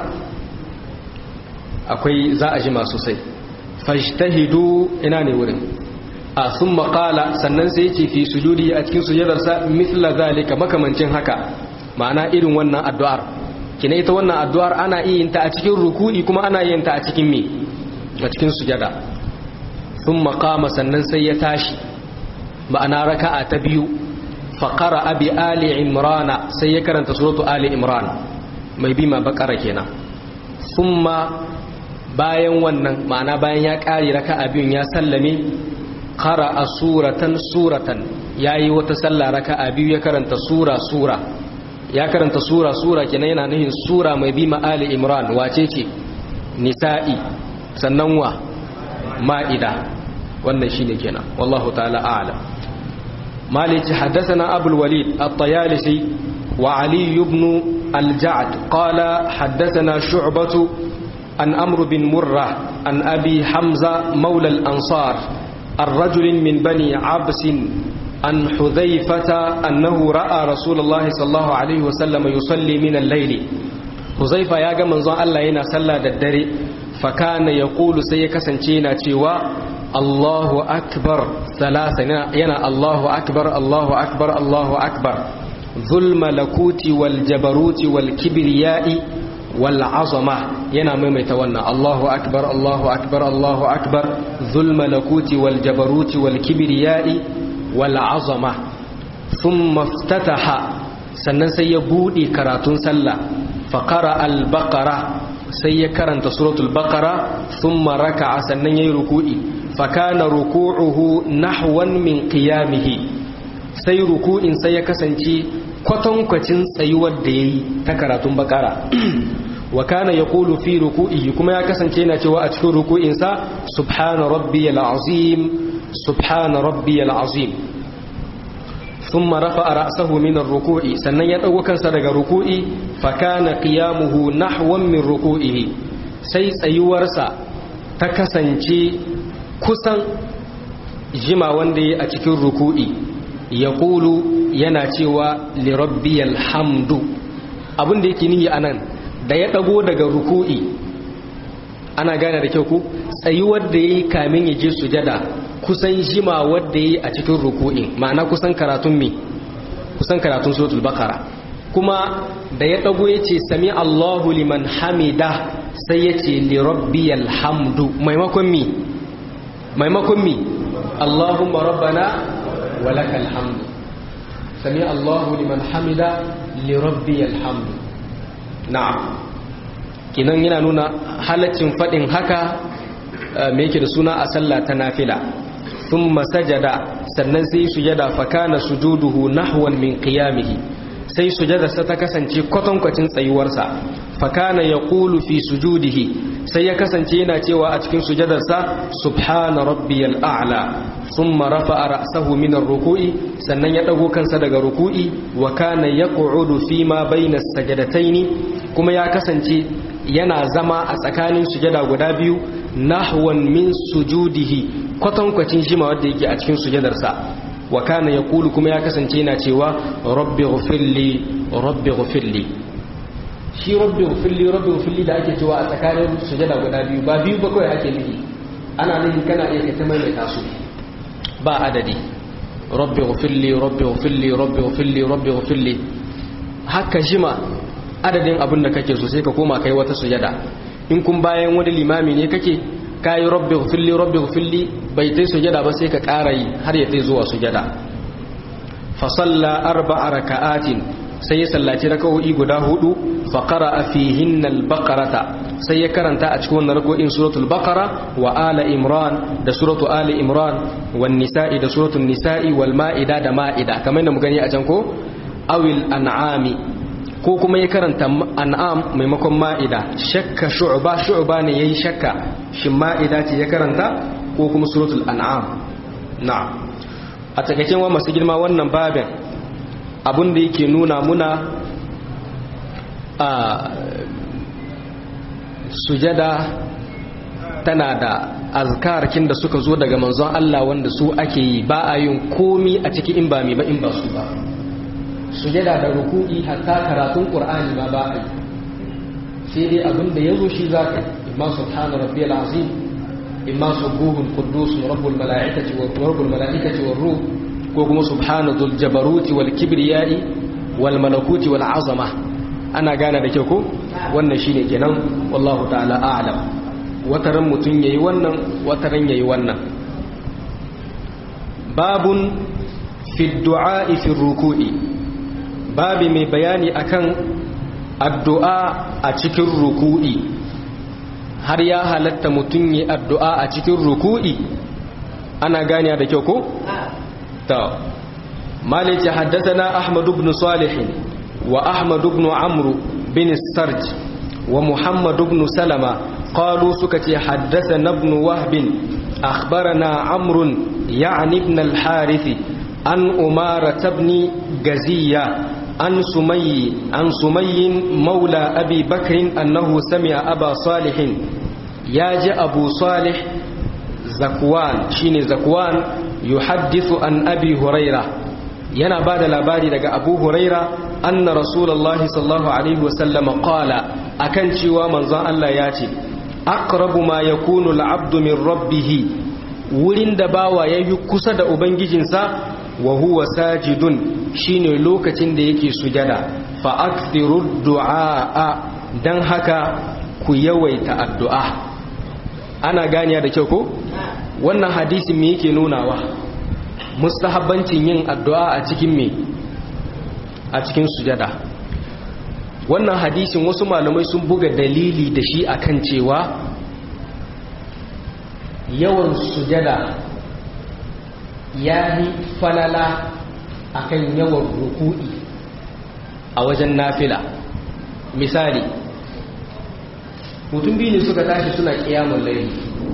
akwai za a jima sosai fajtahidu ina ne wurin a sun maƙala sannan sai yake fi sujudi a cikin sujadarsa mithla zalika makamancin haka ma'ana irin wannan addu'ar kina ita wannan addu'ar ana iya yin ta a cikin ruku'i kuma ana yin ta a cikin me a cikin sujada sun maƙama sannan sai ya tashi ma'ana raka'a ta biyu faƙara abi ali imrana sai ya karanta suratu ali imran mai bima bakara kenan summa bayan wannan ma'ana bayan ya ƙari raka'a biyun ya sallame kara a suratan suratan ya yi wata sallah raka'a biyu ya karanta sura sura ya karanta sura sura kenan yana nuhin sura mai bima ali imran wace ce nisa'i sannan wa ma'ida wannan shine kenan wallahu ta'ala a'lam مالك حدثنا أبو الوليد الطيالسي وعلي بن الجعد قال حدثنا شعبة عن أمر بن مرة عن أبي حمزة مولى الأنصار الرجل من بني عبس عن حذيفة أنه رأى رسول الله صلى الله عليه وسلم يصلي من الليل حذيفة يا من ظن الله ينا صلى الدري فكان يقول سيكسنتينا تيوا الله أكبر ثلاثة ينا الله أكبر الله أكبر الله أكبر ذو الملكوت والجبروت والكبرياء والعظمة ينا ميميت ونا الله أكبر الله أكبر الله أكبر ذو الملكوت والجبروت والكبرياء والعظمة ثم افتتح sannan sai ya buɗe karatun sallah faƙara al-baqara sai ya karanta suratul baqara thumma raka'a sannan yayi ruku'i fakana ruku'uhu nahwan min qiyamihi sai ruku'in sai ya kasance kwatankwacin tsayuwar da yayi ta karatun baqara wa kana yaqulu fi ruku'ihi kuma ya kasance yana cewa a cikin ruku'in sa subhana rabbiyal azim subhana rabbiyal azim thumma rafa'a ra'sahu min ar-ruku'i sannan ya dago kansa daga ruku'i fa kana qiyamuhu nahwan min ruku'ihi sai tsayuwarsa ta kasance kusan jima wanda ya a cikin ruku'i ya ƙulu yana cewa lirabbiyal hamdu abin da yake nihi anan da ya dago daga ruku'i ana gane da kyau ku tsayuwar da yayi kamin ya je sujada kusan jima wadda yayi a cikin ruku'i ma'ana kusan karatun me kusan karatun suratul baqara kuma da ya dago yace sami Allahu liman hamida sai yace li rabbiyal hamdu maimakon mi maimakon mi Allahumma rabbana walakal hamdu sami Allahu liman hamida li rabbiyal hamdu na'am kinan yana nuna halaccin fadin haka me yake da suna a sallah ta nafila thumma sajada sannan sai sujada fa kana sujuduhu nahwan min qiyamihi sai sujadarsa ta kasance kwatankwacin tsayuwarsa fakana ya ƙulu fi sujudihi sai ya kasance yana cewa a cikin sujadarsa subhana rabbiyal a'la thumma rafa'a ra'sahu min ar-ruku'i sannan ya dago kansa daga ruku'i wa kana yaq'udu fi ma bayna as-sajdatayn kuma ya kasance yana zama a tsakanin sujada guda biyu nahwan min sujudihi kwatankwacin shima wanda yake a cikin sujadarsa wa kana yaqulu kuma ya kasance yana cewa rabbi ghfirli rabbi ghfirli shi rabbi ghfirli rabbi ghfirli da ake cewa a tsakanin sujada guda biyu ba biyu ba kawai ake nufi ana nufi kana iya ka maimaita su ba adadi rabbi ghfirli rabbi ghfirli rabbi ghfirli rabbi ghfirli haka jima adadin abin da kake so sai ka koma kai wata sujada in kun bayan wani limami ne kake kayi rabbi ghfirli rabbi ghfirli bai tai sujada ba sai ka ƙara yi har ya tai zuwa sujada fa salla arba'a raka'atin sai ya sallaci raka'o'i guda hudu fa qara'a fihinna al-baqarata sai ya karanta a cikin wannan raka'o'in suratul baqara wa ala imran da suratu ali imran wan nisa'i da suratul nisa'i wal ma'ida da ma'ida kamar da mu gani a can ko awil an'ami ko kuma ya karanta an'am maimakon ma'ida shakka shu'ba shu'ba ne yayi shakka shin ma'ida ce ya karanta ko kuma suratul an'am na'am a takaice wa masu girma wannan babin abin da yake nuna muna a sujada tana da azkarkin da suka zo daga manzon Allah wanda su ake yi ba a yin komi a ciki in ba mai ba in ba su ba sujada da ruku'i hatta karatun qur'ani ma ba a yi sai dai abin da yazo shi zaka imma subhana rabbiyal azim imma subuhun quddus rabbul malaikati wa rabbul malaikati war ruh ko kuma subhana dhul jabaruti wal kibriyai wal malakuti wal azama ana gane da kyau ko wannan shine kenan wallahu ta'ala a'lam wataran mutun yayi wannan wataran yayi wannan babun fi du'a fi ruku'i babi mai bayani akan addu'a a cikin ruku'i har ya halatta mutum yi addu'a a cikin ruku'i ana gani da kyau ko? ta malice haddasa ahmadu ibn salihin wa ahmadu ibn amru bin sarj wa muhammadu ibn salama qalu suka ce haddasa na ibn wahbin akhbarana amrun ya'ni ibn al-harithi an umara tabni gaziya عن سمي عن سمي مولى أبي بكر أنه سمع أبا صالح ياج أبو صالح زكوان شيني زكوان يحدث عن أبي هريرة ينا بعد الأباري لك أبو هريرة أن رسول الله صلى الله عليه وسلم قال أكن شوى من ظن الله ياتي أقرب ما يكون العبد من ربه wurin da bawa ya yi kusa da ubangijinsa wa huwa sajidun shine lokacin da yake sujada fa akthiru du'a dan haka ku yawaita addu'a ana ganiya da kyau ko wannan hadisi me yake nunawa mustahabbancin yin addu'a a cikin me a cikin sujada wannan hadisin wasu malamai sun buga dalili da shi akan cewa yawan sujada ya yi falala akan yawan ruku'i a wajen nafila misali mutum biyu ne suka tashi suna kiyamun laili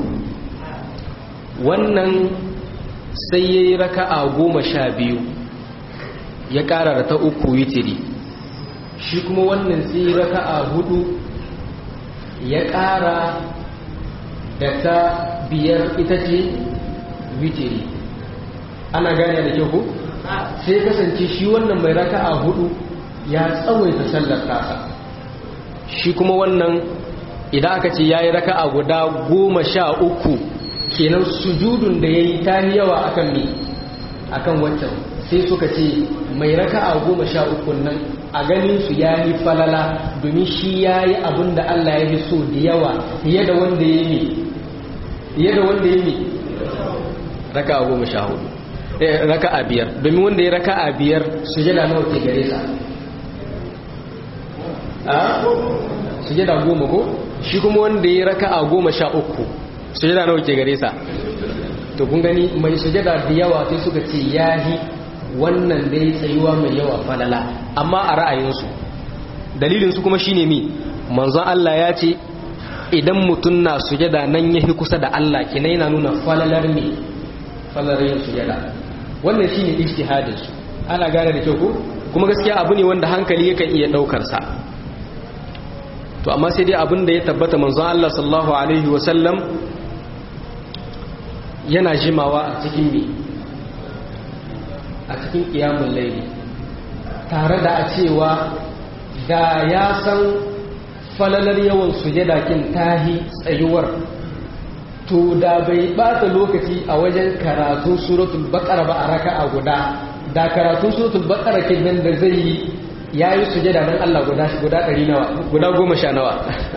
wannan sai ya yi raka'a goma sha biyu ya ƙara da ta uku witiri shi kuma wannan sai yi raka'a hudu ya ƙara da ta biyar ita ce witiri ana gane da kyau ko sai kasance shi wannan mai raka'a hudu ya tsawaita sallar tasa shi kuma wannan idan aka ce yayi raka'a guda goma sha uku kenan sujudun da yayi ta yawa akan me akan wancan sai suka ce mai raka'a goma sha uku nan a ganin su ya yi falala domin shi ya yi abin da Allah ya fi so da yawa fiye da wanda ya yi fiye da wanda ya yi raka'a goma sha hudu raka'a biyar domin wanda ya raka'a biyar su jada nawa ke gare sa a su jada goma ko shi kuma wanda ya raka'a goma sha uku su jada nawa ke gare sa to kun gani mai sujada da yawa sai suka ce yahi wannan dai tsayuwa mai yawa falala amma a ra'ayinsu dalilinsu kuma shine mi manzon Allah ya ce idan mutum na sujada nan yahi kusa da Allah kina yana nuna falalar me falalar yin sujada wannan shine ijtihadin su ana gane da kyau ko kuma gaskiya abu ne wanda hankali yakan iya daukar sa to amma sai dai abin da ya tabbata manzon Allah sallallahu alaihi wa sallam yana jimawa a cikin me a cikin kiyamun laili tare da a cewa da ya san falalar yawan sujada kin tahi tsayuwar to da bai bata lokaci a wajen karatun suratul baqara ba a raka'a guda da karatun suratul baqara kin nan da zai yi yayi sujada dan Allah guda guda 100 nawa guda 10 nawa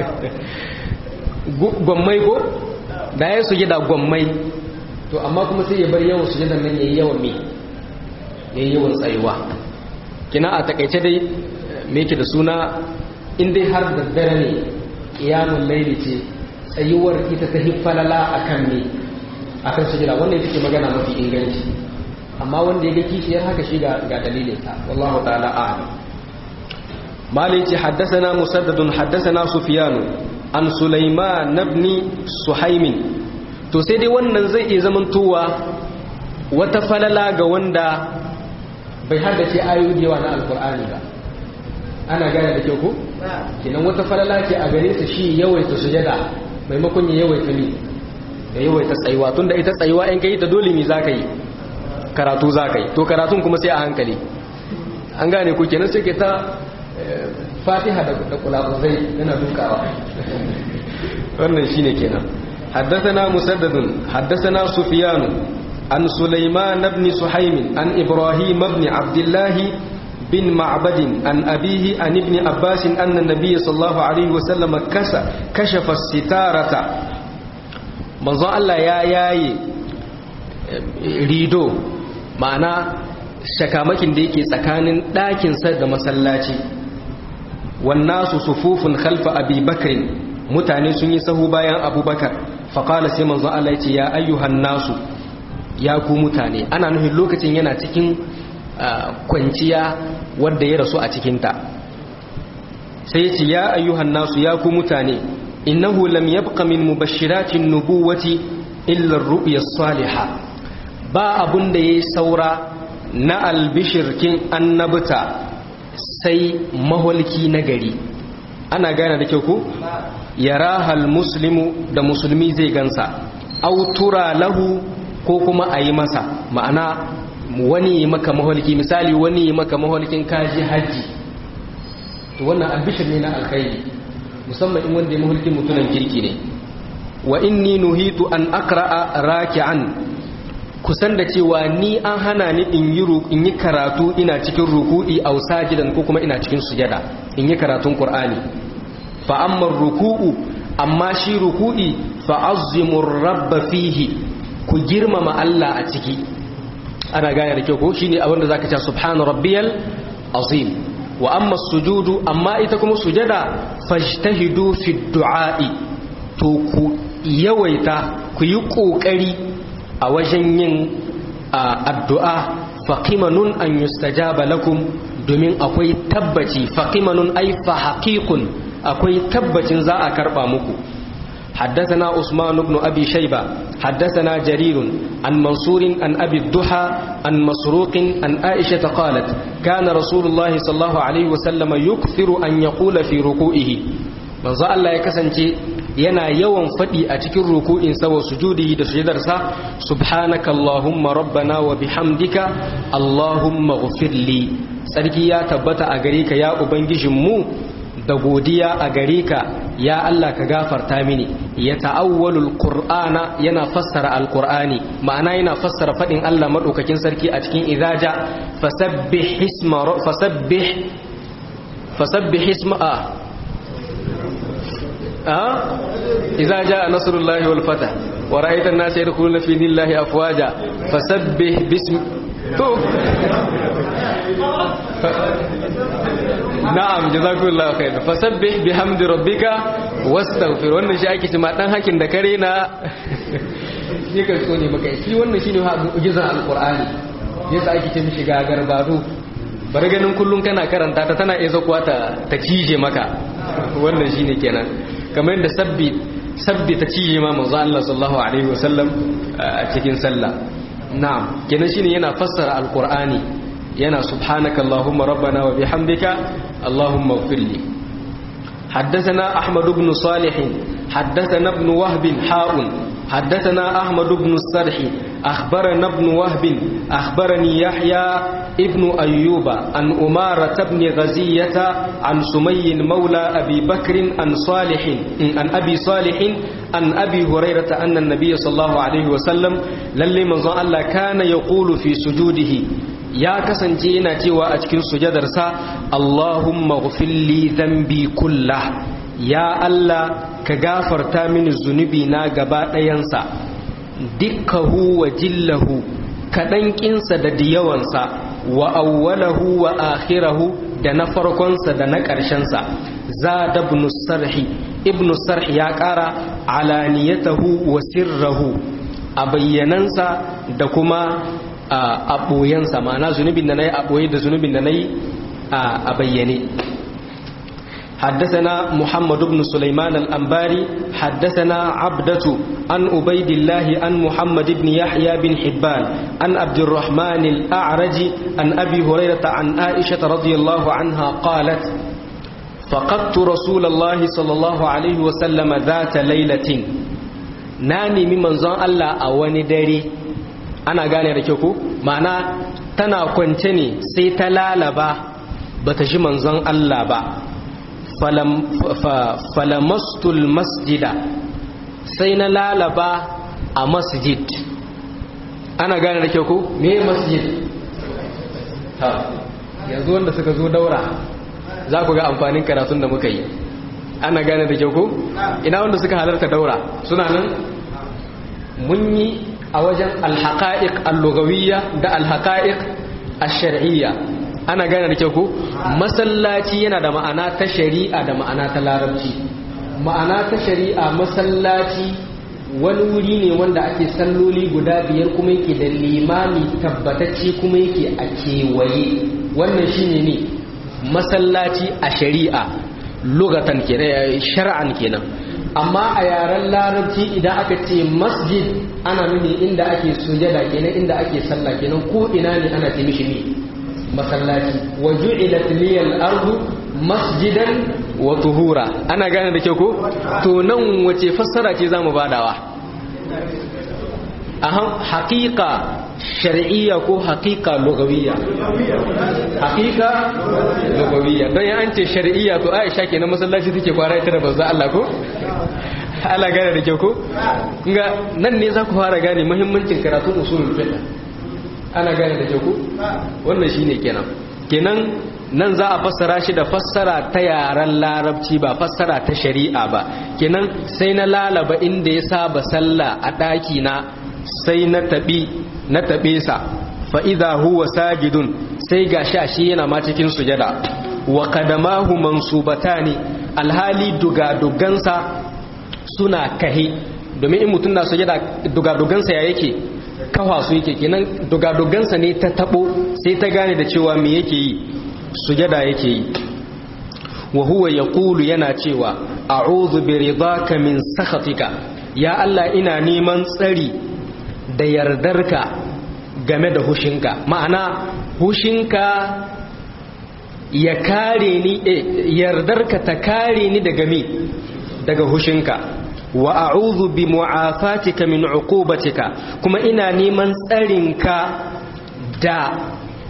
gwammai ko da yayi sujada gwammai to amma kuma sai ya bar yawan sujadan nan yayi yawan me yayi yawan tsayuwa kina a takaice dai me yake da suna in dai har da dare ne qiyamul layli ce tsayuwar ita ta hiffalala akan ne akan sujada wannan yake magana mafi inganci amma wanda ya ga kishiyar haka shi ga ga dalilin sa wallahu ta'ala a'lam mali ce haddathana musaddadun haddathana sufyanu an sulaiman ibn suhaimin to sai dai wannan zai iya zamantowa wata falala ga wanda bai haddace ayoyi yawa na alkur'ani ba ana gane da kyau ko kinan wata falala ce a gare sa shi yawaita sujada maimakon ya yawaita ni ya yawaita tsayuwa tunda ita tsayuwa in kai ta dole mi zaka yi karatu zaka yi to karatun kuma sai a hankali an gane ku kenan sai ke ta fatiha da kulabuzai yana dukawa wannan shine kenan حدثنا مسدد حدثنا سفيان عن سليمان بن سحيم عن إبراهيم بن عبد الله بن معبد عن أبيه عن ابن عباس أن النبي صلى الله عليه وسلم كشف الستارة manzon Allah ya yaye rido ma'ana shakamakin da yake tsakanin ɗakinsa da masallaci wannasu sufufun khalfa abi bakrin mutane sun yi sahu bayan abubakar faƙala sai manzon Allah ya ce ya ayyuhan nasu ya ku mutane ana nufin lokacin yana cikin kwanciya wadda ya rasu a cikinta sai ya ce ya ayyuhan nasu ya ku mutane innahu lam yabqa min mubashiratin nubuwati illa ar-ru'ya salihah ba abun da yayi saura na albishirkin annabta sai maholki na gari ana gane da kyau ko yarahal muslimu da musulmi zai gansa autura lahu ko kuma a yi masa ma'ana wani yi maka maholki misali wani yi maka maholkin kaji hajji to wannan albishir ne na alkhairi musamman in wanda ya maholkin mutunan kirki ne wa inni nuhitu an akra'a raki'an kusan da cewa ni an hana ni in yi in yi karatu ina cikin ruku'i aw sajidan ko kuma ina cikin sujada in yi karatun qur'ani fa amma ruku'u amma shi ruku'i fa azzimu rabba fihi ku girmama Allah a ciki ana gane da kyau ko shine abin da zaka ce subhana rabbiyal azim wa amma sujudu amma ita kuma sujada fajtahidu fi du'a'i to ku yawaita ku yi kokari a wajen yin addu'a faqimanun an yustajaba lakum domin akwai tabbaci faqimanun ay fa haqiqun akwai tabbacin za a karba muku حدثنا عثمان بن أبي شيبة حدثنا جرير عن منصور عن أبي الضحى عن مسروق عن عائشة قالت كان رسول الله صلى الله عليه وسلم يكثر أن يقول في ركوئه من ذا الله يكسنتي yana yawan faɗi a cikin ruku'in sa wa sujudi da sujudarsa subhanaka allahumma rabbana wa bihamdika allahumma ghfirli sarki ya tabbata a gare ka ya ubangijinmu da godiya a gare ka ya Allah ka gafarta mini ya ta'awwalul qur'ana yana fassara alqur'ani ma'ana yana fassara fadin Allah madaukakin sarki a cikin idaja fasabbih isma fasabbih fasabbih isma a idza jaa nasrullahi wal fath wa ra'aita an-nasa yadkhuluna fi dinillahi afwaja fasabbih bismi to na'am jazakumullahu khairan fasabbih bihamdi rabbika wastaghfir wannan shi ake cewa dan hakin da kare na shi kan so ne maka shi wannan shine mu'jizar alqur'ani yasa ake ce mishi gagar baro bari ganin kullun kana karanta ta tana iya zakuwa ta ta cije maka wannan shine kenan kamar yadda sabbi sabbi ta cije ma manzo Allah sallallahu alaihi wasallam a cikin sallah na'am kenan shine yana fassara alqur'ani yana subhanaka allahumma rabbana wa bihamdika allahumma ighfirli حدثنا أحمد بن صالح حدثنا ابن وهب حاء حدثنا أحمد بن السرح أخبرنا ابن وهب أخبرني يحيى ابن أيوب عن أمارة بن غزية عن سمي مولى أبي بكر عن صالح عن أبي صالح عن أبي هريرة أن النبي صلى الله عليه وسلم للي من الله كان يقول في سجوده ya kasance yana cewa a cikin sujadarsa Allahumma ghfirli dhanbi kullah ya Allah ka gafarta mini zunubi na gaba ɗayansa dukkahu wa jillahu kaɗan ƙinsa da diyawansa wa awwalahu wa akhirahu da na farkonsa da na ƙarshensa za da ibn sarhi ibn sarhi ya ƙara alaniyatahu wa sirrahu a bayyanansa da kuma a ɓoyensa ma'ana zunubin da na yi a ɓoye da zunubin da na yi a bayyane حدثنا محمد بن سليمان الأنباري حدثنا عبدة عن عبيد الله عن محمد بن يحيى بن حبان عن عبد الرحمن الأعرج عن أبي هريرة عن عائشة رضي الله عنها قالت فقدت رسول الله صلى الله عليه وسلم ذات ليلة ناني ممن زان الله أواني داري ana gane da kyau ko ma'ana tana kwance ne sai ta lalaba bata ji manzon Allah ba falamastul masjida sai na lalaba a masjid ana gane da kyau ko me masjid yanzu wanda suka zo daura za ku ga amfanin karatun da muka yi ana gane da kyau ko ina wanda suka halarta daura suna nan mun yi a wajen alhaƙa'iƙ allugawiyya da alhaƙa'iƙ ashar'iyya ana gane da kyau ko masallaci yana da ma'ana ta shari'a da ma'ana ta larabci ma'ana ta shari'a masallaci wani wuri ne wanda ake salloli guda biyar kuma yake da limami tabbatacce kuma yake a kewaye wannan shine ne masallaci a shari'a lugatan kenan shar'an kenan amma a yaren larabci idan aka ce masjid ana nuni inda ake sujada kenan inda ake sallah kenan ko ina ne ana ce mishi ne masallaci wa ju'ilat liyal ardu masjidan wa tuhura ana gane da kyau ko to nan wace fassara ce zamu badawa ahan haqiqa shar'iyya ko haqiqa lugawiyya haqiqa lugawiyya don ya an ce shar'iyya to Aisha kenan masallaci take kwara ita da banza Allah ko Allah gane da kyau ko kunga nan ne za ku fara gane muhimmancin karatun usulul fiqh ana gane da kyau ko wannan shine kenan kenan nan za a fassara shi da fassara ta yaren larabci ba fassara ta shari'a ba kenan sai na lalaba inda ya saba sallah a ɗaki na sai na taɓi na taɓe sa fa'iza huwa sajidun sai ga shi yana ma cikin sujada wa kadamahu mansubatani alhali dugadugansa suna kahe domin in mutum na sujada dugadugansa ya yake kawa su yake kenan dugadugansa ne ta tabo sai ta gane da cewa me yake yi sujada yake yi wa huwa yaqulu yana cewa a'udhu bi ridaka min sakhatika ya Allah ina neman tsari da yardarka game da hushinka ma'ana hushinka ya kare ni yardarka ta kare ni daga me daga hushinka wa a'udhu bi mu'afatika min uqubatika kuma ina neman tsarinka da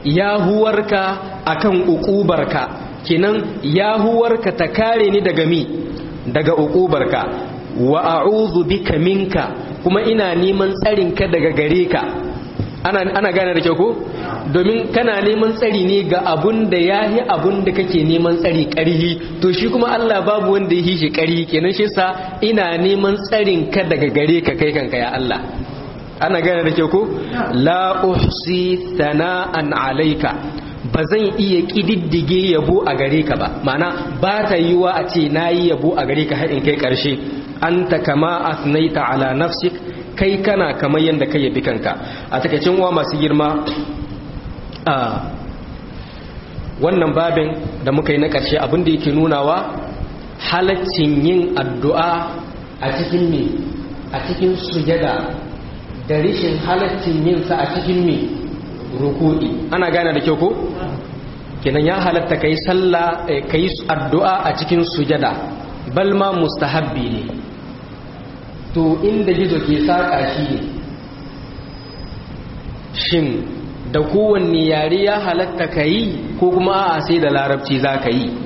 yahuwarka akan ukubarka kenan yahuwarka ta kare ni daga mi daga ukubarka wa a'udhu bika minka kuma ina neman tsarinka daga gare ka ana ana gane da kyau ko domin kana neman tsari ne ga abun da yahi abun da kake neman tsari karhi to shi kuma Allah babu wanda ya shi karhi kenan shi sa ina neman tsarin ka daga gare ka kai kanka ya Allah ana gane da kyau ko la uhsi thana'an alayka ba zan iya kididdige yabo a gare ka ba ma'ana ba ta yiwa a ce nayi yabo a gare ka har in kai karshe anta kama asnaita ala nafsik kai kana kamar yadda kai yabi kanka a takaicin wa masu girma a wannan babin da muka yi na ƙarshe abinda yake nunawa halaccin yin addu'a a cikin me a cikin sujada da rishin halaccin yin sa a cikin me ruku'i ana gane da kyau ko kenan ya halatta kai sallah kai addu'a a cikin sujada bal ma mustahabbi ne to inda gizo ke saƙa shi ne shin da kowanne yare ya halatta ka yi ko kuma a sai da larabci za ka yi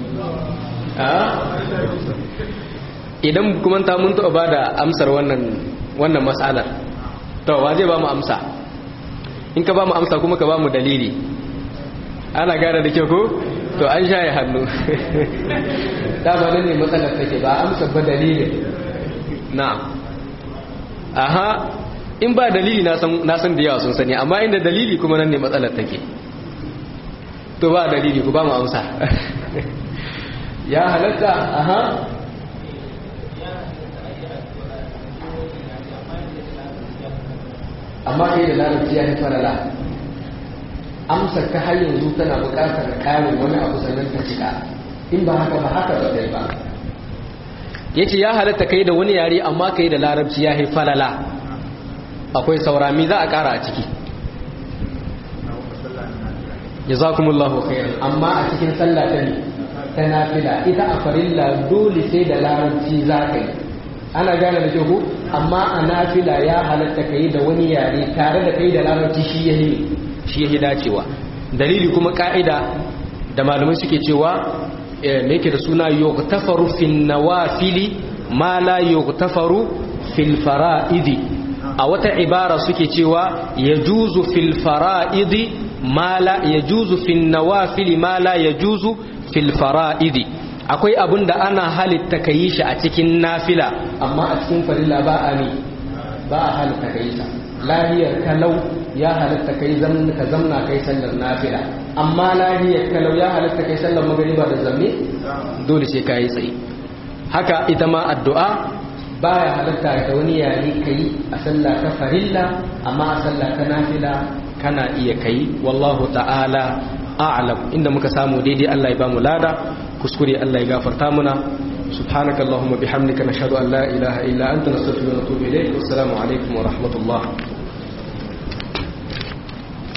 idan kuma ta mun taɓa ba da amsar wannan matsalar to wa zai ba mu amsa in ka ba mu amsa kuma ka ba mu dalili ana gane da kyau ko to an shaye hannu dama nan ne matsalar take ba amsa ba dalilin na aha in ba dalili na san da yawa sun sani amma inda dalili kuma nan ne matsalar take to ba dalili ku ba mu amsa ya halatta aha amma kai da larabci ya fi falala amsar ka har yanzu tana bukatar ƙarin wani abu sannan ta cika in ba haka ba haka ba dai ba ya ce ya halatta kai da wani yare amma kai da larabci ya fi falala akwai saurami za a ƙara a ciki jazakumullahu khairan amma a cikin sallah ta ne ta nafila ita a farilla dole sai da larabci za ka yi ana gane da kyau amma a nafila ya halatta kai da wani yare tare da kai da larabci shi yahi shi yahi dacewa dalili kuma ka'ida da malamai suke cewa me yake da suna yughtafaru fin nawafili ma la yughtafaru fil fara'idi a wata ibara suke cewa yajuzu fil fara'idi ma la yajuzu fin nawafili ma la yajuzu fil fara'idi akwai abin da ana halitta ka yi shi a cikin nafila amma a cikin farilla ba a ne ba a halitta ka yi sa lahiyar kalau ya halitta ka yi ka zamna kai sallar nafila amma lahiyar kalau ya halitta kai sallar magariba da zamme dole sai ka yi tsaye haka ita ma addu'a baya halitta da wani yare ka yi a sallah ta farilla amma a sallah ta nafila kana iya kai wallahu ta'ala a'lam inda muka samu daidai Allah ya bamu lada kuskure Allah ya gafarta muna subhanaka allahumma bihamdika nashhadu an la ilaha illa anta nastaghfiruka wa natubu ilayk wassalamu alaikum wa rahmatullah